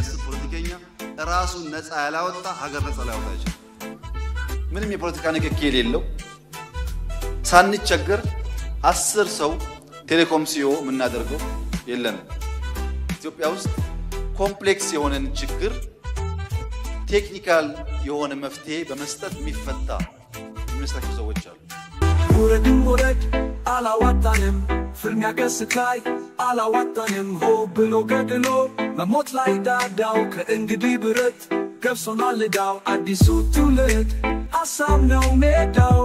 የሚያስብ ፖለቲከኛ ራሱን ነፃ ያላወጣ ሀገር ነፃ ላያወጣ ይችላል። ምንም የፖለቲካ ንክኪ የሌለው ሳንቸገር አስር ሰው ቴሌኮም ሲዮ የምናደርገው የለንም። ኢትዮጵያ ውስጥ ኮምፕሌክስ የሆነን ችግር ቴክኒካል የሆነ መፍትሄ በመስጠት የሚፈታ የሚመስላቸው ሰዎች አሉ። ውረድም ውረድ አላዋጣንም፣ ፍልሚያ ገስት ላይ አላዋጣንም። ሆ ብሎ ገድሎ መሞት ላይ ዳዳው ከእንግዲህ ብረት ገብሶናል ዕዳው አዲሱ ትውልድ ሀሳብ ነው ሜዳው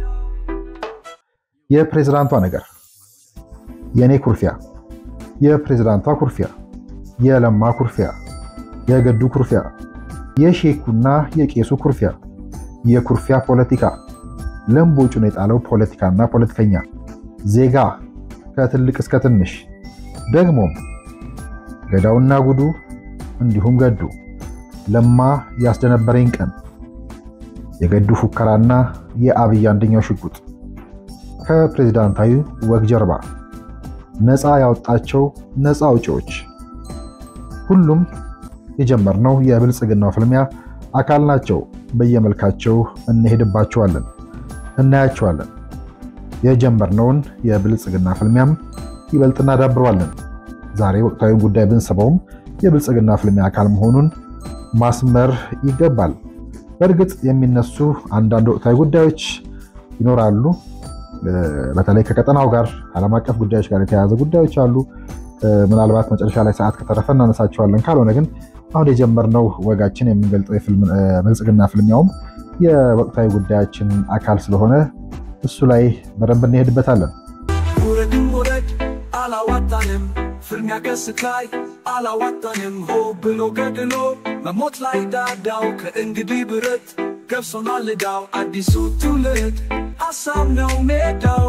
የፕሬዝዳንቷ ነገር፣ የእኔ ኩርፊያ፣ የፕሬዝዳንቷ ኩርፊያ፣ የለማ ኩርፊያ፣ የገዱ ኩርፊያ፣ የሼኩና የቄሱ ኩርፊያ፣ የኩርፊያ ፖለቲካ ለምቦጩን የጣለው ፖለቲካና ፖለቲከኛ ዜጋ ከትልቅ እስከ ትንሽ ደግሞም ገዳውና ጉዱ እንዲሁም ገዱ ለማ ያስደነበረኝ ቀን የገዱ ፉከራና የአብይ አንደኛው ሽጉጥ ከፕሬዝዳንታዊ ወግ ጀርባ ነፃ ያወጣቸው ነፃ አውጪዎች ሁሉም የጀመርነው የብልጽግናው ፍልሚያ አካል ናቸው። በየመልካቸው እንሄድባቸዋለን፣ እናያቸዋለን። የጀመርነውን የብልጽግና ፍልሚያም ይበልጥ እናዳብረዋለን። ዛሬ ወቅታዊውን ጉዳይ ብንስበውም የብልጽግና ፍልሚያ አካል መሆኑን ማስመር ይገባል። በእርግጥ የሚነሱ አንዳንድ ወቅታዊ ጉዳዮች ይኖራሉ። በተለይ ከቀጠናው ጋር ከዓለም አቀፍ ጉዳዮች ጋር የተያያዘ ጉዳዮች አሉ። ምናልባት መጨረሻ ላይ ሰዓት ከተረፈ እናነሳቸዋለን። ካልሆነ ግን አሁን የጀመርነው ወጋችን የምንገልጠው ብልጽግና ፍልሚያውም የወቅታዊ ጉዳያችን አካል ስለሆነ እሱ ላይ በደንብ እንሄድበታለን። ውረድም ውረድ አላዋጣንም፣ ፍልሚያ ገስት ላይ አላዋጣንም። ሆ ብሎ ገድሎ መሞት ላይ ዳዳው ከእንግዲህ ብረት ገብሶናል ዕዳው አዲሱ ትውልድ ሀሳብ ነው ሜዳው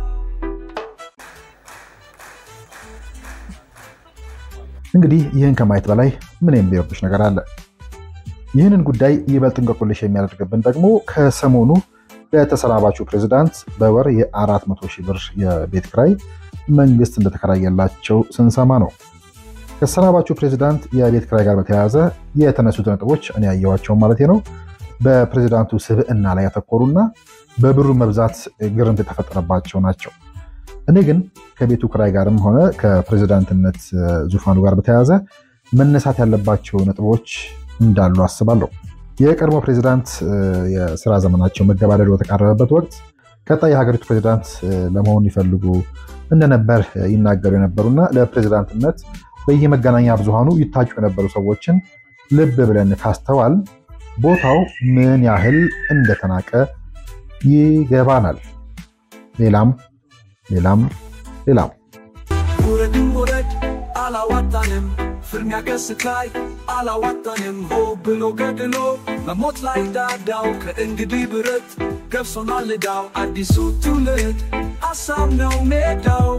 እንግዲህ ይህን ከማየት በላይ ምን የሚረብሽ ነገር አለ? ይህንን ጉዳይ ይበልጥ እንቆቅልሽ የሚያደርግብን ደግሞ ከሰሞኑ ለተሰናባቹ ፕሬዝዳንት በወር የ400 ሺህ ብር የቤት ክራይ መንግስት እንደተከራየላቸው ስንሰማ ነው። ከተሰናባቹ ፕሬዝዳንት የቤት ክራይ ጋር በተያያዘ የተነሱት ነጥቦች እኔ ያየኋቸውን ማለት ነው በፕሬዝዳንቱ ስብዕና ላይ ያተኮሩና በብሩ መብዛት ግርምት የተፈጠረባቸው ናቸው። እኔ ግን ከቤቱ ክራይ ጋርም ሆነ ከፕሬዝዳንትነት ዙፋኑ ጋር በተያያዘ መነሳት ያለባቸው ነጥቦች እንዳሉ አስባለሁ። የቀድሞ ፕሬዝዳንት የስራ ዘመናቸው መገባደድ በተቃረበበት ወቅት ቀጣይ የሀገሪቱ ፕሬዝዳንት ለመሆን ይፈልጉ እንደነበር ይናገሩ የነበሩና ለፕሬዝዳንትነት በየመገናኛ ብዙሃኑ ይታጩ የነበሩ ሰዎችን ልብ ብለን ካስተዋል ቦታው ምን ያህል እንደተናቀ ይገባናል። ሌላም ሌላም ሌላም ውረድም ውረድ አላዋጣንም፣ ፍልሚያ ገስት ላይ አላዋጣንም። ሆ ብሎ ገድሎ መሞት ላይ ዳዳው ከእንግዲህ ብረት ገብሶናል ዕዳው አዲሱ ትውልድ ሀሳብ ነው ሜዳው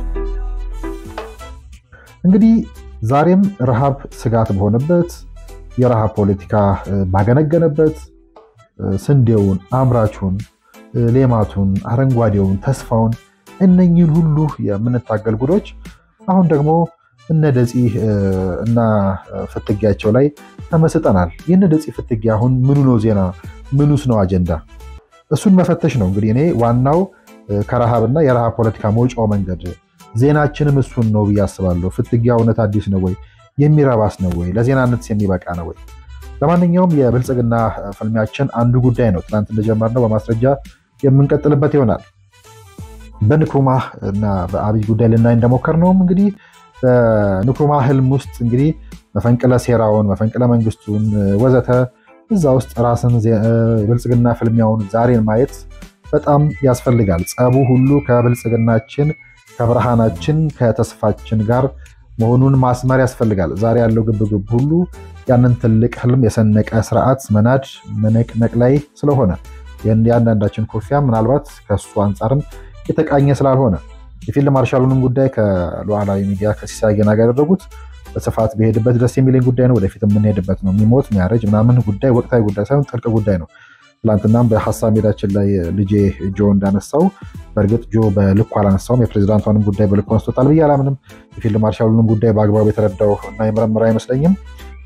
እንግዲህ ዛሬም ረሃብ ስጋት በሆነበት የረሃብ ፖለቲካ ባገነገነበት ስንዴውን፣ አምራቹን፣ ሌማቱን፣ አረንጓዴውን፣ ተስፋውን እነኚህን ሁሉ የምንታገል ጉዶች አሁን ደግሞ እነ ደፂ እና ፍትጊያቸው ላይ ተመስጠናል። የእነ ደፂ ፍትጊያ አሁን ምኑ ነው ዜና? ምኑስ ነው አጀንዳ? እሱን መፈተሽ ነው እንግዲህ እኔ ዋናው ከረሃብና የረሃብ ፖለቲካ መውጫው መንገድ ዜናችንም እሱን ነው ብዬ አስባለሁ። ፍትጊያ እውነት አዲስ ነው ወይ? የሚረባስ ነው ወይ? ለዜናነት የሚበቃ ነው ወይ? ለማንኛውም የብልጽግና ፍልሚያችን አንዱ ጉዳይ ነው። ትናንት እንደጀመርነው በማስረጃ የምንቀጥልበት ይሆናል። በንክሩማ እና በአብይ ጉዳይ ልናይ እንደሞከርነውም እንግዲህ በንክሩማ ህልም ውስጥ እንግዲህ መፈንቅለ ሴራውን፣ መፈንቅለ መንግስቱን ወዘተ እዛ ውስጥ ራስን የብልጽግና ፍልሚያውን ዛሬን ማየት በጣም ያስፈልጋል። ጸቡ ሁሉ ከብልጽግናችን ከብርሃናችን ከተስፋችን ጋር መሆኑን ማስመር ያስፈልጋል። ዛሬ ያለው ግብግብ ሁሉ ያንን ትልቅ ህልም የሰነቀ ስርዓት መናድ መነቅነቅ ላይ ስለሆነ የአንዳንዳችን ኩርፊያ ምናልባት ከእሱ አንጻርም የተቃኘ ስላልሆነ የፊልድ ማርሻሉንም ጉዳይ ከሉዓላዊ ሚዲያ ከሲሳይ ገና ጋር ያደረጉት በስፋት በሄድበት ደስ የሚለኝ ጉዳይ ነው። ወደፊት የምንሄድበት ነው። የሚሞት የሚያረጅ ምናምን ጉዳይ ወቅታዊ ጉዳይ ሳይሆን ጥልቅ ጉዳይ ነው። ትላንትናም በሀሳብ ሜዳችን ላይ ልጄ ጆ እንዳነሳው በእርግጥ ጆ በልኩ አላነሳውም። የፕሬዚዳንቷንም ጉዳይ በልኩ አንስቶታል ብዬ አላምንም። የፊልድ ማርሻሉንም ጉዳይ በአግባቡ የተረዳው እና የመረመረ አይመስለኝም።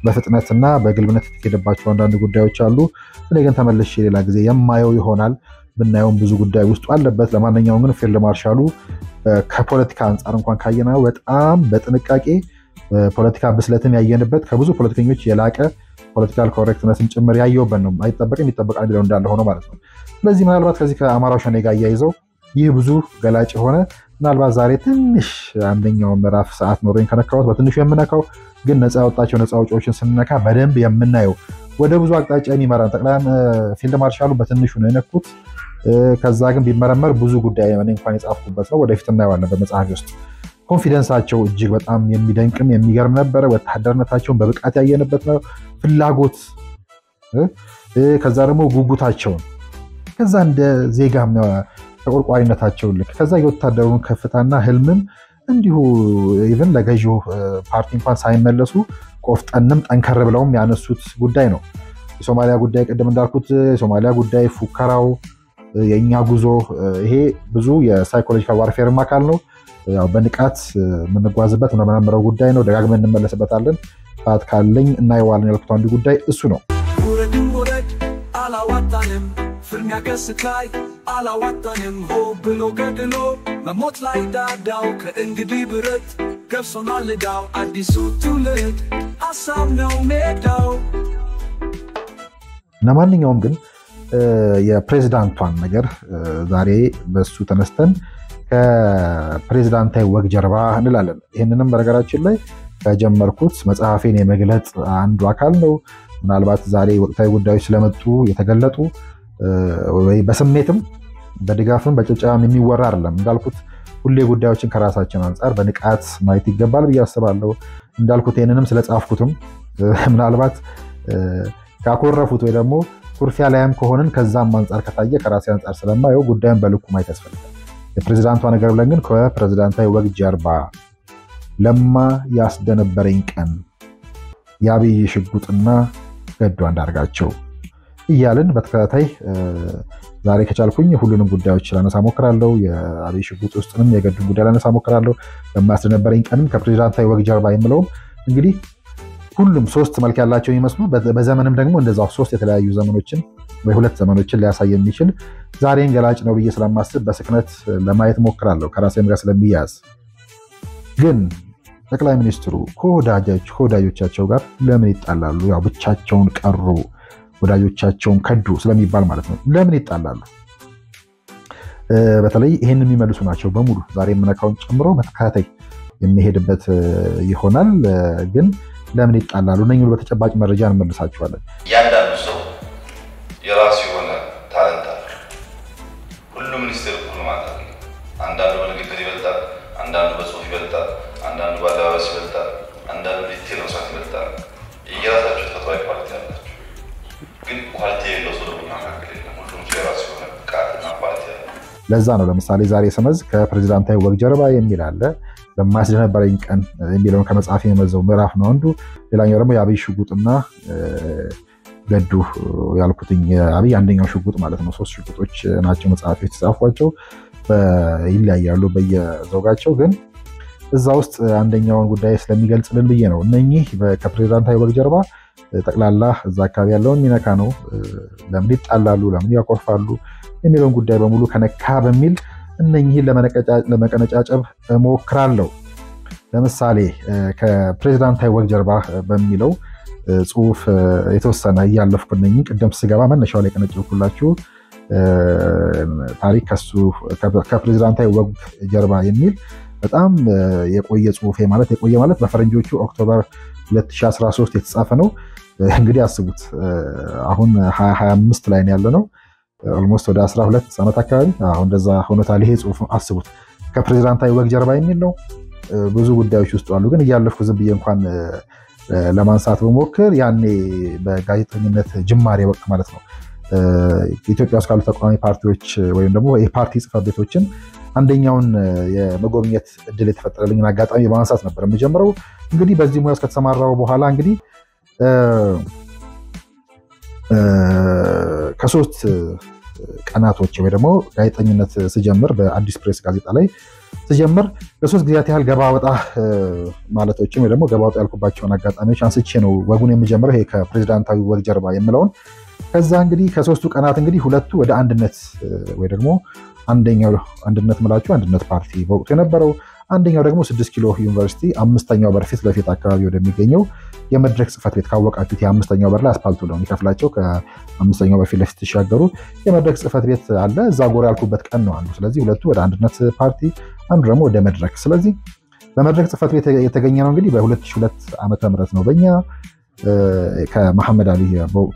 በፍጥነትና በግልብነት የተሄደባቸው አንዳንድ ጉዳዮች አሉ። እኔ ግን ተመልሼ ሌላ ጊዜ የማየው ይሆናል። ብናየውም ብዙ ጉዳይ ውስጡ አለበት። ለማንኛውም ግን ፊልድ ማርሻሉ ከፖለቲካ አንጻር እንኳን ካየነው በጣም በጥንቃቄ ፖለቲካ ብስለትን ያየንበት ከብዙ ፖለቲከኞች የላቀ ፖለቲካል ኮሬክትነትን ጭምር ያየውበት ነው። አይጠበቅም ይጠበቃል የሚለው እንዳለ ሆኖ ማለት ነው። ስለዚህ ምናልባት ከዚህ ከአማራው ሸኔ ጋር እያይዘው ይህ ብዙ ገላጭ የሆነ ምናልባት ዛሬ ትንሽ አንደኛው ምዕራፍ ሰዓት ኖሮኝ ከነካሁት በትንሹ የምነካው ግን ነፃ ያወጣቸው ነፃ አውጪዎችን ስንነካ በደንብ የምናየው ወደ ብዙ አቅጣጫ የሚመራን ጠቅላይ ፊልድ ማርሻሉ በትንሹ ነው የነኩት። ከዛ ግን ቢመረመር ብዙ ጉዳይ እኔ እንኳን የጻፍኩበት ነው። ወደፊት እናየዋለን በመጽሐፊ ውስጥ። ኮንፊደንሳቸው እጅግ በጣም የሚደንቅም የሚገርም ነበረ። ወታደርነታቸውን በብቃት ያየንበት ነው። ፍላጎት፣ ከዛ ደግሞ ጉጉታቸውን፣ ከዛ እንደ ዜጋም ተቆርቋሪነታቸውን ልክ ከዛ የወታደሩን ከፍታና ህልምም እንዲሁ ኢቨን ለገዢው ፓርቲ እንኳን ሳይመለሱ ቆፍጠንም ጠንከር ብለውም ያነሱት ጉዳይ ነው። የሶማሊያ ጉዳይ ቅድም እንዳልኩት የሶማሊያ ጉዳይ ፉከራው፣ የእኛ ጉዞ ይሄ ብዙ የሳይኮሎጂካል ዋርፌርም አካል ነው። ያው በንቃት የምንጓዝበት የምንመረምረው ጉዳይ ነው። ደጋግመን እንመለስበታለን። ሰዓት ካለኝ እናየዋለን ያልኩት አንዱ ጉዳይ እሱ ነው። ውረድም ውረድ አላዋጣንም፣ ፍልሚያ ገስት ላይ አላዋጣንም። ሆ ብሎ ገድሎ መሞት ላይ ዳዳው ከእንግዲህ ብረት ገብሶናል ዕዳው አዲሱ ትውልድ አሳብ ነው ሜዳው። ለማንኛውም ግን የፕሬዚዳንቷን ነገር ዛሬ በሱ ተነስተን ከፕሬዚዳንታዊ ወግ ጀርባ እንላለን። ይህንንም በነገራችን ላይ ከጀመርኩት መጽሐፌን የመግለጽ አንዱ አካል ነው። ምናልባት ዛሬ ወቅታዊ ጉዳዮች ስለመጡ የተገለጡ ወይ በስሜትም በድጋፍም በጭብጨባም የሚወራ አይደለም። እንዳልኩት ሁሌ ጉዳዮችን ከራሳችን አንጻር በንቃት ማየት ይገባል ብዬ አስባለሁ። እንዳልኩት ይህንንም ስለጻፍኩትም ምናልባት ካኮረፉት ወይ ደግሞ ኩርፊያ ላይም ከሆንን ከዛም አንጻር ከታየ ከራሴ አንጻር ስለማየው ጉዳዩን በልኩ ማየት ያስፈልጋል። የፕሬዚዳንቷ ነገር ብለን ግን ከፕሬዚዳንታዊ ወግ ጀርባ ለማ ያስደነበረኝ ቀን የአብይ ሽጉጥና ገዱ አንዳርጋቸው እያልን በተከታታይ ዛሬ ከቻልኩኝ ሁሉንም ጉዳዮች ላነሳ ሞክራለሁ። የአብይ ሽጉጥ ውስጥንም የገዱን ጉዳይ ላነሳ ሞክራለሁ። ለማያስደነበረኝ ቀንም ከፕሬዚዳንታዊ ወግ ጀርባ የምለውም እንግዲህ ሁሉም ሶስት መልክ ያላቸው የሚመስሉ በዘመንም ደግሞ እንደዛው ሶስት የተለያዩ ዘመኖችን ወይ ሁለት ዘመኖችን ሊያሳይ የሚችል ዛሬን ገላጭ ነው ብዬ ስለማስብ በስክነት ለማየት ሞክራለሁ ከራሴም ጋር ስለሚያያዝ። ግን ጠቅላይ ሚኒስትሩ ከወዳጆቻቸው ጋር ለምን ይጣላሉ? ያው ብቻቸውን ቀሩ፣ ወዳጆቻቸውን ከዱ ስለሚባል ማለት ነው። ለምን ይጣላሉ? በተለይ ይህን የሚመልሱ ናቸው በሙሉ ዛሬ የምነካውን ጨምሮ በተከታታይ የሚሄድበት ይሆናል ግን ለምን ይጣላሉ? እነኝን በተጨባጭ መረጃ እንመልሳቸዋለን። እያንዳንዱ ሰው የራሱ የሆነ ታለንት አለ። ሁሉ ሚኒስቴር እኩል ማለት አለ። አንዳንዱ በንግግር ይበልጣል፣ አንዳንዱ በጽሁፍ ይበልጣል፣ አንዳንዱ በአለባበስ ይበልጣል፣ አንዳንዱ ዲቴል መስራት ይበልጣል። የየራሳቸው ተፈጥሯዊ ኳሊቲ አላቸው። ግን ኳሊቲ የሌለው ሰው ደግሞ መካከል የለም። ሁሉም ሰው የራሱ የሆነ ብቃትና ኳሊቲ አለ። ለዛ ነው ለምሳሌ ዛሬ ስመዝ ከፕሬዚዳንታዊ ወግ ጀርባ የሚል አለ በማያስደነበረኝ ቀን የሚለውን ከመጽሐፍ የመዘው ምዕራፍ ነው አንዱ። ሌላኛው ደግሞ የአብይ ሽጉጥና ገዱ ያልኩትኝ የአብይ አንደኛው ሽጉጥ ማለት ነው። ሶስት ሽጉጦች ናቸው መጽሐፍ የተጻፏቸው ይለያያሉ በየዘውጋቸው ግን እዛ ውስጥ አንደኛውን ጉዳይ ስለሚገልጽልን ብዬ ነው። እነኚህ ከፕሬዚዳንታዊ ወግ ጀርባ ጠቅላላ እዛ አካባቢ ያለውን ሚነካ ነው። ለምን ይጣላሉ፣ ለምን ያኮርፋሉ የሚለውን ጉዳይ በሙሉ ከነካ በሚል እነኚህን ለመቀነጫጨብ እሞክራለሁ። ለምሳሌ ከፕሬዚዳንታዊ ወግ ጀርባ በሚለው ጽሁፍ የተወሰነ እያለፍኩ እነኚህ ቅደም ስገባ መነሻው ላይ ቀነጨብኩላችሁ ታሪክ ከሱ ከፕሬዚዳንታዊ ወግ ጀርባ የሚል በጣም የቆየ ጽሁፌ ማለት የቆየ ማለት በፈረንጆቹ ኦክቶበር 2013 የተጻፈ ነው። እንግዲህ አስቡት አሁን 2025 ላይ ያለ ነው። ኦልሞስት ወደ 12 ዓመት አካባቢ አሁን እንደዛ ሆኖታል። ይሄ ጽሁፍ አስቡት ከፕሬዚዳንታዊ ወግ ጀርባ የሚል ነው። ብዙ ጉዳዮች ውስጥ አሉ። ግን እያለፍኩ ዝም ብዬ እንኳን ለማንሳት በሞክር ያኔ በጋዜጠኝነት ጅማሬ ወቅት ማለት ነው ኢትዮጵያ ውስጥ ካሉ ተቃዋሚ ፓርቲዎች ወይም ደግሞ የፓርቲ ጽሕፈት ቤቶችን አንደኛውን የመጎብኘት እድል የተፈጠረልኝን አጋጣሚ በማንሳት ነበር የምጀምረው። እንግዲህ በዚህ ሙያ ውስጥ ከተሰማራው በኋላ እንግዲህ ከሶስት ቀናቶች ወይ ደግሞ ጋዜጠኝነት ስጀምር በአዲስ ፕሬስ ጋዜጣ ላይ ስጀምር ለሶስት ጊዜያት ያህል ገባ ወጣ ማለቶችን ወይ ደግሞ ገባ ወጣ ያልኩባቸውን አጋጣሚዎች አንስቼ ነው ወጉን የምጀምረው። ይሄ ከፕሬዚዳንታዊ ወግ ጀርባ የምለውን ከዛ እንግዲህ ከሶስቱ ቀናት እንግዲህ ሁለቱ ወደ አንድነት ወይ ደግሞ አንደኛው አንድነት ምላችሁ አንድነት ፓርቲ በወቅቱ የነበረው አንደኛው ደግሞ ስድስት ኪሎ ዩኒቨርሲቲ አምስተኛው በር ፊት ለፊት አካባቢ ወደሚገኘው የመድረክ ጽሕፈት ቤት ካወቃችሁት የአምስተኛው በር ላይ አስፓልቱ ነው የሚከፍላቸው። ከአምስተኛው በር ፊት ለፊት ሲሻገሩ የመድረክ ጽሕፈት ቤት አለ። እዛ ጎራ ያልኩበት ቀን ነው አንዱ። ስለዚህ ሁለቱ ወደ አንድነት ፓርቲ፣ አንዱ ደግሞ ወደ መድረክ። ስለዚህ በመድረክ ጽሕፈት ቤት የተገኘ ነው እንግዲህ በ2002 ዓመተ ምህረት ነው በእኛ ከመሐመድ አሊ በወቅቱ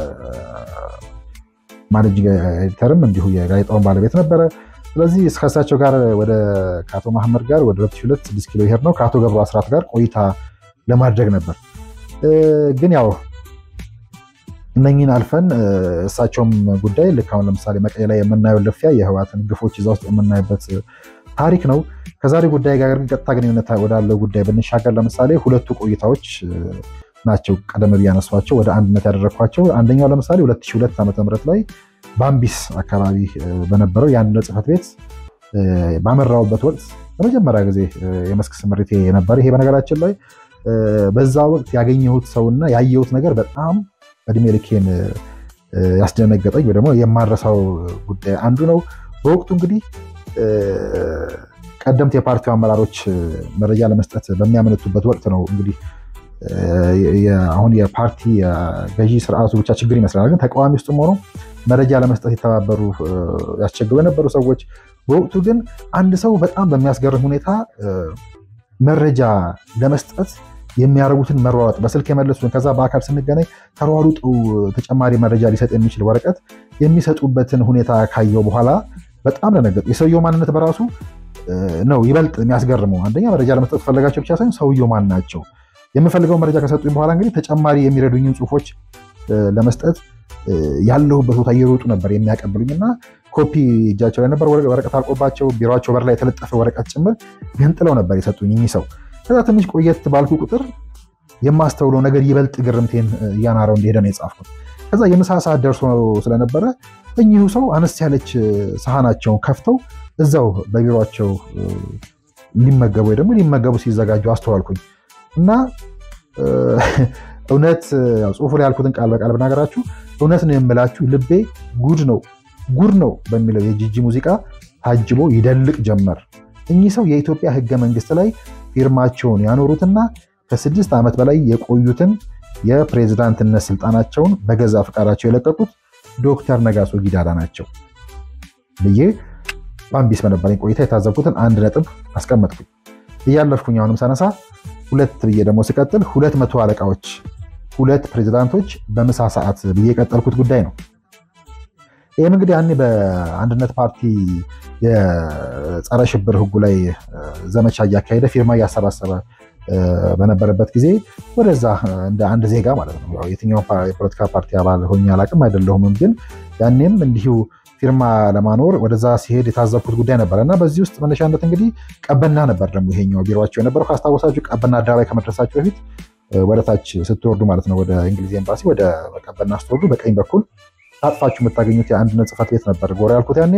የማኔጂንግ ኤዲተርም እንዲሁ የጋዜጣውን ባለቤት ነበረ። ስለዚህ ከእሳቸው ጋር ወደ ከአቶ መሐመድ ጋር ወደ 2002 6 ኪሎ ሄድ ነው ከአቶ ገብሩ አስራት ጋር ቆይታ ለማድረግ ነበር። ግን ያው እነኝን አልፈን እሳቸውም ጉዳይ ልክ አሁን ለምሳሌ መቀሌ ላይ የምናየው ልፊያ የህወሓትን ግፎች እዛ ውስጥ የምናይበት ታሪክ ነው። ከዛሬ ጉዳይ ጋር ግን ቀጥታ ግንኙነት ወዳለው ጉዳይ ብንሻገር ለምሳሌ ሁለቱ ቆይታዎች ናቸው ቀደም ብዬ ያነሷቸው ወደ አንድነት ያደረግኳቸው። አንደኛው ለምሳሌ 2002 ዓ ም ላይ ባምቢስ አካባቢ በነበረው የአንድነት ጽሕፈት ቤት ባመራውበት ወቅት ለመጀመሪያ ጊዜ የመስክ ስምሪቴ የነበረ ይሄ በነገራችን ላይ በዛ ወቅት ያገኘሁት ሰውና ያየሁት ነገር በጣም እድሜ ልኬን ያስደነገጠኝ ወይ ደግሞ የማረሳው ጉዳይ አንዱ ነው። በወቅቱ እንግዲህ ቀደምት የፓርቲው አመራሮች መረጃ ለመስጠት በሚያመነቱበት ወቅት ነው እንግዲህ አሁን የፓርቲ ገዢ ስርዓቱ ብቻ ችግር ይመስላል። ግን ተቃዋሚ ውስጥም ሆኖ መረጃ ለመስጠት የተባበሩ ያስቸግሩ የነበሩ ሰዎች በወቅቱ ግን አንድ ሰው በጣም በሚያስገርም ሁኔታ መረጃ ለመስጠት የሚያደርጉትን መሯሯጥ በስልክ የመለሱን ከዛ በአካል ስንገናኝ ተሯሩጠው ተጨማሪ መረጃ ሊሰጥ የሚችል ወረቀት የሚሰጡበትን ሁኔታ ካየው በኋላ በጣም ደነገጡ። የሰውየው ማንነት በራሱ ነው ይበልጥ የሚያስገርመው። አንደኛ መረጃ ለመስጠት ፈለጋቸው ብቻ ሳይሆን ሰውየው ማን ናቸው የምፈልገው መረጃ ከሰጡኝ በኋላ እንግዲህ ተጨማሪ የሚረዱኝን ጽሁፎች ለመስጠት ያለሁበት ቦታ እየሮጡ ነበር የሚያቀብሉኝ እና ኮፒ እጃቸው ላይ ነበር ወረቀት አልቆባቸው ቢሮቸው በር ላይ የተለጠፈ ወረቀት ጭምር ገንጥለው ነበር የሰጡኝ እኚህ ሰው። ከዛ ትንሽ ቆየት ባልኩ ቁጥር የማስተውለው ነገር ይበልጥ ግርምቴን እያናረው እንደሄደ ነው የጻፍኩት። ከዛ የምሳ ሰዓት ደርሶ ስለነበረ እኚሁ ሰው አነስ ያለች ሰሃናቸውን ከፍተው እዛው በቢሮቸው ሊመገቡ ወይ ደግሞ ሊመገቡ ሲዘጋጁ አስተዋልኩኝ። እና እውነት ጽሁፉ ላይ ያልኩትን ቃል በቃል ብናገራችሁ እውነት ነው የምላችሁ ልቤ ጉድ ነው ጉድ ነው በሚለው የጂጂ ሙዚቃ ታጅቦ ይደልቅ ጀመር። እኚህ ሰው የኢትዮጵያ ሕገ መንግስት ላይ ፊርማቸውን ያኖሩትና ከስድስት ዓመት በላይ የቆዩትን የፕሬዝዳንትነት ስልጣናቸውን በገዛ ፈቃዳቸው የለቀቁት ዶክተር ነጋሶ ጊዳዳ ናቸው ብዬ ባምቢስ በነበረኝ ቆይታ የታዘብኩትን አንድ ነጥብ አስቀመጥኩኝ። እያለፍኩኝ አሁንም ሳነሳ ሁለት ብዬ ደግሞ ስቀጥል ሁለት መቶ አለቃዎች ሁለት ፕሬዚዳንቶች በምሳ ሰዓት ብዬ የቀጠልኩት ጉዳይ ነው። ይህም እንግዲህ ያኔ በአንድነት ፓርቲ የጸረ ሽብር ህጉ ላይ ዘመቻ እያካሄደ ፊርማ እያሰባሰበ በነበረበት ጊዜ ወደዛ እንደ አንድ ዜጋ ማለት ነው የትኛው የፖለቲካ ፓርቲ አባል ሆኜ አላቅም አይደለሁምም፣ ግን ያኔም እንዲሁ ፊርማ ለማኖር ወደዛ ሲሄድ የታዘብኩት ጉዳይ ነበረ እና በዚህ ውስጥ መነሻነት እንግዲህ ቀበና ነበር ደግሞ ይሄኛው ቢሮቸው የነበረው ካስታወሳችሁ፣ ቀበና አደባባይ ከመድረሳችሁ በፊት ወደታች ስትወርዱ ማለት ነው ወደ እንግሊዝ ኤምባሲ ወደ ቀበና ስትወርዱ በቀኝ በኩል ታጥፋችሁ የምታገኙት የአንድነት ጽሕፈት ቤት ነበር ጎራ ያልኩት ያኔ።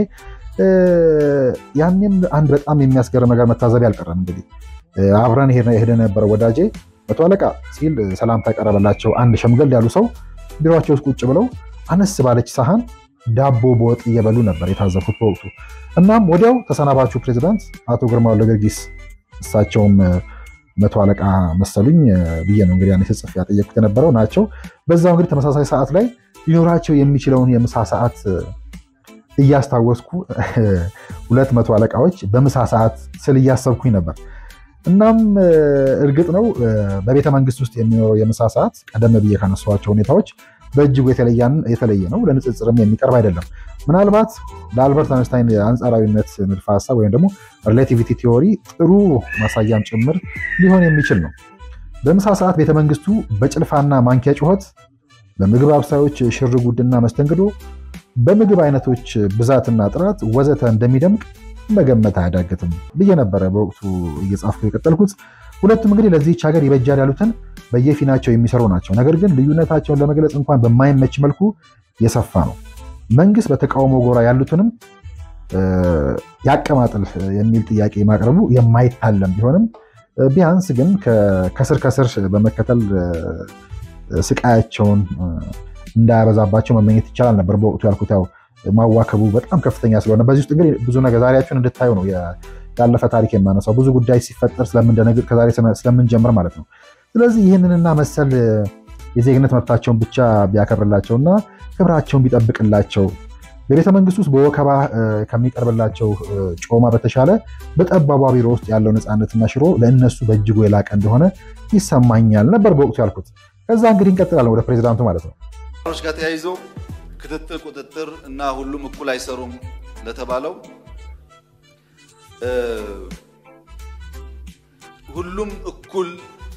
ያኔም አንድ በጣም የሚያስገርም ነገር መታዘብ ያልቀረም እንግዲህ አብረን ሄደ የነበረው ወዳጄ መቶ አለቃ ሲል ሰላምታ ቀረበላቸው። አንድ ሸምገል ያሉ ሰው ቢሮቸው ውስጥ ቁጭ ብለው አነስ ባለች ሳህን ዳቦ በወጥ እየበሉ ነበር የታዘብኩት በወቅቱ። እናም ወዲያው ተሰናባቹ ፕሬዚዳንት አቶ ግርማ ወልደጊዮርጊስ እሳቸውም መቶ አለቃ መሰሉኝ ብዬ ነው እንግዲህ ስጽፍ ያጠየቅኩት የነበረው ናቸው። በዛው እንግዲህ ተመሳሳይ ሰዓት ላይ ሊኖራቸው የሚችለውን የምሳ ሰዓት እያስታወስኩ ሁለት መቶ አለቃዎች በምሳ ሰዓት ስል እያሰብኩኝ ነበር። እናም እርግጥ ነው በቤተ መንግስት ውስጥ የሚኖረው የምሳ ሰዓት ቀደም ብዬ ካነሷቸው ሁኔታዎች በእጅጉ የተለየ ነው። ለንጽጽርም የሚቀርብ አይደለም። ምናልባት ለአልበርት አንስታይን የአንጻራዊነት ንድፈ ሀሳብ ወይም ደግሞ ሪሌቲቪቲ ቲዎሪ ጥሩ ማሳያም ጭምር ሊሆን የሚችል ነው። በምሳ ሰዓት ቤተመንግስቱ በጭልፋና ማንኪያ ጩኸት፣ በምግብ አብሳዮች ሽር ጉድና መስተንግዶ፣ በምግብ አይነቶች ብዛትና ጥራት ወዘተ እንደሚደምቅ መገመት አያዳግትም ብዬ ነበረ በወቅቱ እየጻፍኩ የቀጠልኩት። ሁለቱም እንግዲህ ለዚህች ሀገር ይበጃል ያሉትን በየፊናቸው የሚሰሩ ናቸው። ነገር ግን ልዩነታቸውን ለመግለጽ እንኳን በማይመች መልኩ የሰፋ ነው። መንግስት በተቃውሞ ጎራ ያሉትንም ያቀማጥል የሚል ጥያቄ ማቅረቡ የማይታለም ቢሆንም ቢያንስ ግን ከስር ከስር በመከተል ስቃያቸውን እንዳያበዛባቸው መመኘት ይቻላል ነበር። በወቅቱ ያልኩት ያው ማዋከቡ በጣም ከፍተኛ ስለሆነ በዚህ ውስጥ ግን ብዙ ነገር ዛሬያቸውን እንድታዩ ነው ያለፈ ታሪክ የማነሳው። ብዙ ጉዳይ ሲፈጠር ስለምንደነግጥ ከዛሬ ስለምንጀምር ማለት ነው። ስለዚህ ይህንንና መሰል የዜግነት መብታቸውን ብቻ ቢያከብርላቸውና ክብራቸውን ቢጠብቅላቸው በቤተ መንግስት ውስጥ በወከባ ከሚቀርብላቸው ጮማ በተሻለ በጠባቧ ቢሮ ውስጥ ያለው ነፃነትና ሽሮ ለእነሱ በእጅጉ የላቀ እንደሆነ ይሰማኛል ነበር በወቅቱ ያልኩት። ከዛ እንግዲህ እንቀጥላለን ወደ ፕሬዚዳንቱ ማለት ነው። ሮች ጋር ተያይዞ ክትትል፣ ቁጥጥር እና ሁሉም እኩል አይሰሩም ለተባለው ሁሉም እኩል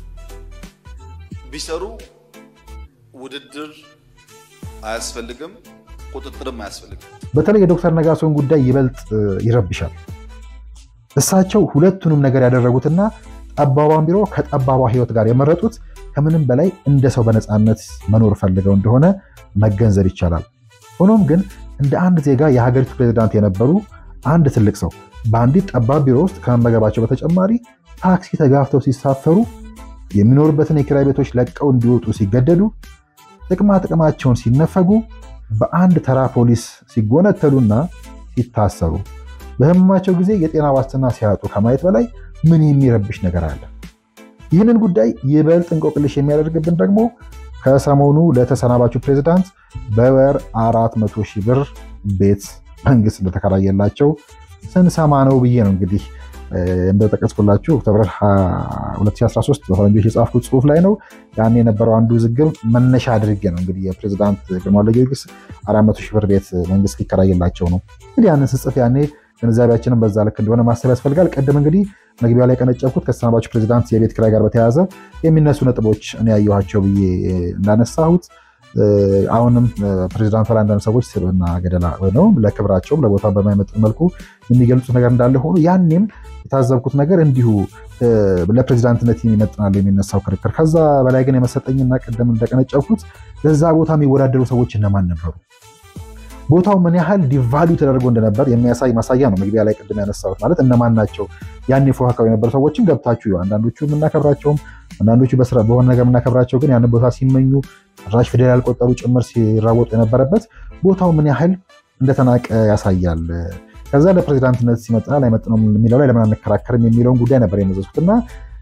ቢሰሩ ውድድር አያስፈልግም፣ ቁጥጥርም አያስፈልግም። በተለይ የዶክተር ነጋሶን ጉዳይ ይበልጥ ይረብሻል። እሳቸው ሁለቱንም ነገር ያደረጉትና ጠባቧን ቢሮ ከጠባቧ ህይወት ጋር የመረጡት ከምንም በላይ እንደ ሰው በነፃነት መኖር ፈልገው እንደሆነ መገንዘብ ይቻላል። ሆኖም ግን እንደ አንድ ዜጋ የሀገሪቱ ፕሬዚዳንት የነበሩ አንድ ትልቅ ሰው በአንዲት ጠባብ ቢሮ ውስጥ ከመመገባቸው በተጨማሪ ታክሲ ተጋፍተው ሲሳፈሩ፣ የሚኖሩበትን የኪራይ ቤቶች ለቀው እንዲወጡ ሲገደዱ፣ ጥቅማ ጥቅማቸውን ሲነፈጉ፣ በአንድ ተራ ፖሊስ ሲጎነተሉና ሲታሰሩ፣ በህመማቸው ጊዜ የጤና ዋስትና ሲያጡ ከማየት በላይ ምን የሚረብሽ ነገር አለ? ይህንን ጉዳይ ይበልጥ እንቆቅልሽ የሚያደርግብን ደግሞ ከሰሞኑ ለተሰናባቹ ፕሬዚዳንት በወር አራት መቶ ሺህ ብር ቤት መንግስት እንደተከራየላቸው ስንሰማ ነው ብዬ ነው እንግዲህ እንደጠቀስኩላችሁ ኦክቶበር 2013 በፈረንጆች የጻፍኩት ጽሁፍ ላይ ነው። ያን የነበረው አንዱ ውዝግብ መነሻ አድርጌ ነው እንግዲህ የፕሬዚዳንት ግርማ ወልደጊዮርጊስ አራት መቶ ሺህ ብር ቤት መንግስት ሊከራየላቸው ነው። እንግዲህ ያንን ስጽፍ ያኔ ግንዛቤያችንን በዛ ልክ እንደሆነ ማሰብ ያስፈልጋል። ቅድም እንግዲህ መግቢያው ላይ ቀነጨብኩት ከተሰናባቹ ፕሬዚዳንት የቤት ኪራይ ጋር በተያያዘ የሚነሱ ነጥቦች እኔ ያየኋቸው ብዬ እንዳነሳሁት አሁንም ፕሬዚዳንቱ ላይ አንዳንድ ሰዎች ስብዕና ገደላ ነው ለክብራቸውም ለቦታው በማይመጥን መልኩ የሚገልጹት ነገር እንዳለ ሆኖ ያኔም የታዘብኩት ነገር እንዲሁ ለፕሬዚዳንትነት ይመጥናል የሚነሳው ክርክር። ከዛ በላይ ግን የመሰጠኝና ቅድም እንደቀነጨብኩት ለዛ ቦታ የሚወዳደሩ ሰዎች እነማን ነበሩ? ቦታው ምን ያህል ዲቫሉ ተደርጎ እንደነበር የሚያሳይ ማሳያ ነው። መግቢያ ላይ ቅድም ያነሳሁት ማለት እነማን ናቸው ያን ፎካካሪ የነበሩ ሰዎችን ገብታችሁ አንዳንዶቹ የምናከብራቸውም አንዳንዶቹ በሆነ ነገር የምናከብራቸው ግን ያንን ቦታ ሲመኙ ራሽ ፊደል ያልቆጠሩ ጭምር ሲራወጡ የነበረበት ቦታው ምን ያህል እንደተናቀ ያሳያል። ከዛ ለፕሬዚዳንትነት ሲመጥናል አይመጥነውም የሚለው ላይ ለምን አንከራከርም የሚለውን ጉዳይ ነበር የመዘዝኩት እና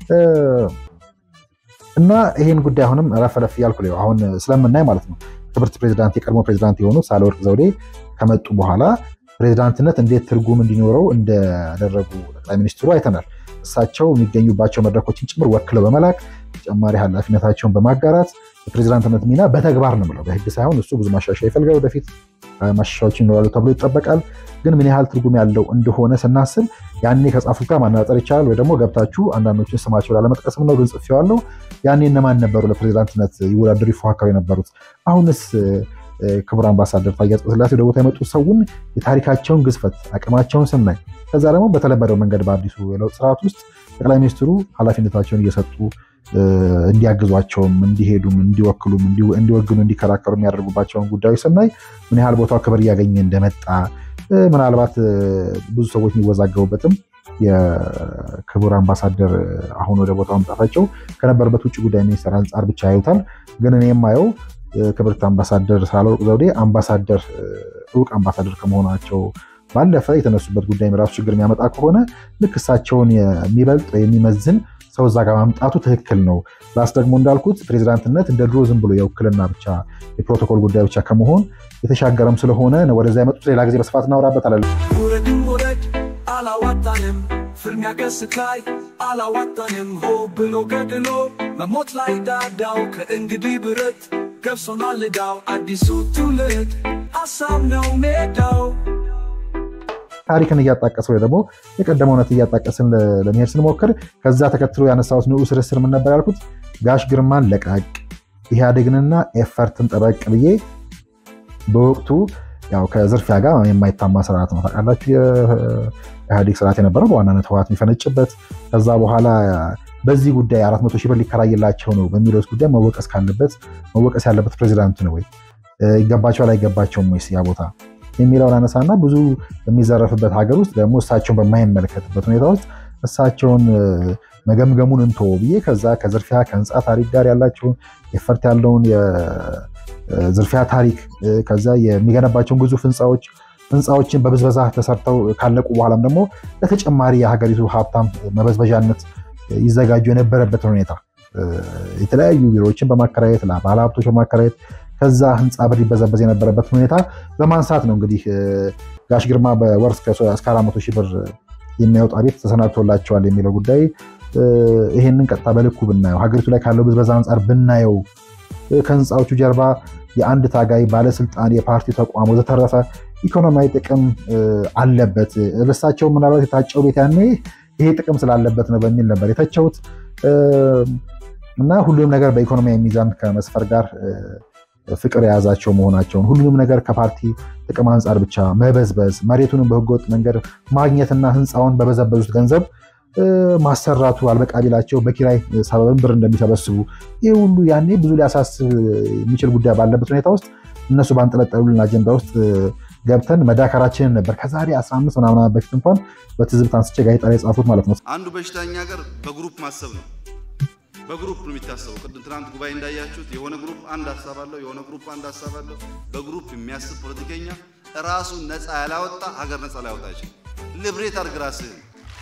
እና ይህን ጉዳይ አሁንም ረፈረፍ እያልኩ አሁን ስለምናይ ማለት ነው ክብርት ፕሬዚዳንት የቀድሞ ፕሬዚዳንት የሆኑት ሳህለወርቅ ዘውዴ ከመጡ በኋላ ፕሬዚዳንትነት እንዴት ትርጉም እንዲኖረው እንደደረጉ ጠቅላይ ሚኒስትሩ አይተናል። እሳቸው የሚገኙባቸው መድረኮችን ጭምር ወክለው በመላክ ተጨማሪ ኃላፊነታቸውን በማጋራት የፕሬዚዳንትነት ሚና በተግባር ነው ብለው በህግ ሳይሆን እሱ ብዙ ማሻሻያ ይፈልጋል። ወደፊት ማሻሻያዎች ይኖራሉ ተብሎ ይጠበቃል። ግን ምን ያህል ትርጉም ያለው እንደሆነ ስናስብ ያኔ ከጻፉት ጋር ማነጻጸር ይቻላል። ወይ ደግሞ ገብታችሁ አንዳንዶችን ስማቸው ላለመጥቀስም ነው፣ ግን ጽፌዋለሁ። ያኔ እነማን ነበሩ ለፕሬዚዳንትነት ይወዳደሩ ይፎካከሩ የነበሩት? አሁንስ ክቡር አምባሳደር ታዬ አጽቀሥላሴ ወደ ቦታ የመጡት ሰውን የታሪካቸውን ግዝፈት አቅማቸውን ስናይ ከዛ ደግሞ በተለመደው መንገድ በአዲሱ የለውጥ ስርዓት ውስጥ ጠቅላይ ሚኒስትሩ ኃላፊነታቸውን እየሰጡ እንዲያግዟቸውም እንዲሄዱም እንዲወክሉም እንዲወግኑ እንዲከራከሩ የሚያደርጉባቸውን ጉዳዮች ስናይ ምን ያህል ቦታው ክብር እያገኘ እንደመጣ ምናልባት ብዙ ሰዎች የሚወዛገቡበትም የክቡር አምባሳደር አሁን ወደ ቦታው መምጣታቸው ከነበረበት ውጭ ጉዳይ ሚኒስትር አንጻር ብቻ ያዩታል። ግን እኔ የማየው ክብርት አምባሳደር ሳህለወርቅ ዘውዴ አምባሳደር እውቅ አምባሳደር ከመሆናቸው ባለፈ የተነሱበት ጉዳይ ራሱ ችግር የሚያመጣ ከሆነ ልክ እሳቸውን የሚበልጥ የሚመዝን ሰው እዛ ጋር ማምጣቱ ትክክል ነው። ፕላስ ደግሞ እንዳልኩት ፕሬዚዳንትነት እንደ ድሮ ዝም ብሎ የውክልና ብቻ የፕሮቶኮል ጉዳይ ብቻ ከመሆን የተሻገረም ስለሆነ ወደዛ የመጡት ሌላ ጊዜ በስፋት እናወራበታለን። ውረድም ውረድ አላዋጣንም፣ ፍልሚያ ገስት ላይ አላዋጣንም። ሆ ብሎ ገድሎ መሞት ላይ ዳዳው ከእንግዲህ ብረት ገብሶናል ዕዳው አዲሱ ትውልድ ሀሳብ ነው ሜዳው ታሪክን እያጣቀስን ወይ ደግሞ የቀደመ እውነት እያጣቀስን ለመሄድ ስንሞክር ከዛ ተከትሎ ያነሳሁት ንዑስ ርዕስ ምን ነበር ያልኩት? ጋሽ ግርማን ለቃቅ ኢህአዴግንና ኤፈርትን ጠበቅ ብዬ በወቅቱ ያው ከዝርፊያ ጋር የማይታማ ስርዓት ነው ታውቃላችሁ። የኢህአዴግ ስርዓት የነበረው በዋናነት ህወሓት የሚፈነጭበት ከዛ በኋላ በዚህ ጉዳይ አራት መቶ ሺህ ብር ሊከራይላቸው ነው በሚለው ጉዳይ መወቀስ ካለበት መወቀስ ያለበት ፕሬዚዳንቱ ነው ወይ? ይገባቸዋል አይገባቸውም ወይስ ያ ቦታ የሚለውን አነሳና ብዙ በሚዘረፍበት ሀገር ውስጥ ደግሞ እሳቸውን በማይመለከትበት ሁኔታ ውስጥ እሳቸውን መገምገሙን እንቶ ብዬ ከዛ ከዝርፊያ ከህንፃ ታሪክ ጋር ያላቸውን የፈርት ያለውን የዝርፊያ ታሪክ ከዛ የሚገነባቸውን ግዙፍ ህንፃዎች ህንፃዎችን በብዝበዛ ተሰርተው ካለቁ በኋላም ደግሞ ለተጨማሪ የሀገሪቱ ሀብታም መበዝበዣነት ይዘጋጁ የነበረበትን ሁኔታ የተለያዩ ቢሮዎችን በማከራየት ባለሀብቶች በማከራየት ከዛ ህንፃ ብር ይበዘበዝ የነበረበትን ሁኔታ በማንሳት ነው እንግዲህ ጋሽ ግርማ በወር እስከ አራት መቶ ሺህ ብር የሚያወጣ ቤት ተሰናድቶላቸዋል የሚለው ጉዳይ ይሄንን ቀጥታ በልኩ ብናየው ሀገሪቱ ላይ ካለው ብዝበዛ አንጻር ብናየው ከህንፃዎቹ ጀርባ የአንድ ታጋይ ባለስልጣን፣ የፓርቲ ተቋም ወዘተረፈ ኢኮኖሚያዊ ጥቅም አለበት። እርሳቸው ምናልባት የታጨው ቤት ያኔ ይሄ ጥቅም ስላለበት ነው በሚል ነበር የተቸውት እና ሁሉንም ነገር በኢኮኖሚያዊ ሚዛን ከመስፈር ጋር ፍቅር የያዛቸው መሆናቸውን ሁሉንም ነገር ከፓርቲ ጥቅም አንጻር ብቻ መበዝበዝ፣ መሬቱንም በህገወጥ መንገድ ማግኘትና ህንፃውን በበዘበዙት ገንዘብ ማሰራቱ አልበቃ ቢላቸው በኪራይ ሰበብን ብር እንደሚሰበስቡ ይህ ሁሉ ያኔ ብዙ ሊያሳስብ የሚችል ጉዳይ ባለበት ሁኔታ ውስጥ እነሱ ባንጠለጠሉልን አጀንዳ ውስጥ ገብተን መዳከራችንን ነበር ከዛሬ 15 ምናምን በፊት እንኳን በትዝብት አንስቼ ጋዜጣ ላይ የጻፉት ማለት ነው። አንዱ በሽተኛ ሀገር በግሩፕ ማሰብ ነው። በግሩፕ ነው የሚታሰበው። ቅድም ትናንት ጉባኤ እንዳያችሁት የሆነ ግሩፕ አንድ ሀሳብ አለው፣ የሆነ ግሩፕ አንድ ሀሳብ አለው። በግሩፕ የሚያስብ ፖለቲከኛ ራሱን ነፃ ያላወጣ ሀገር ነፃ ላያወጣ ይችላል። ልብሬት አድርግ ራስህን።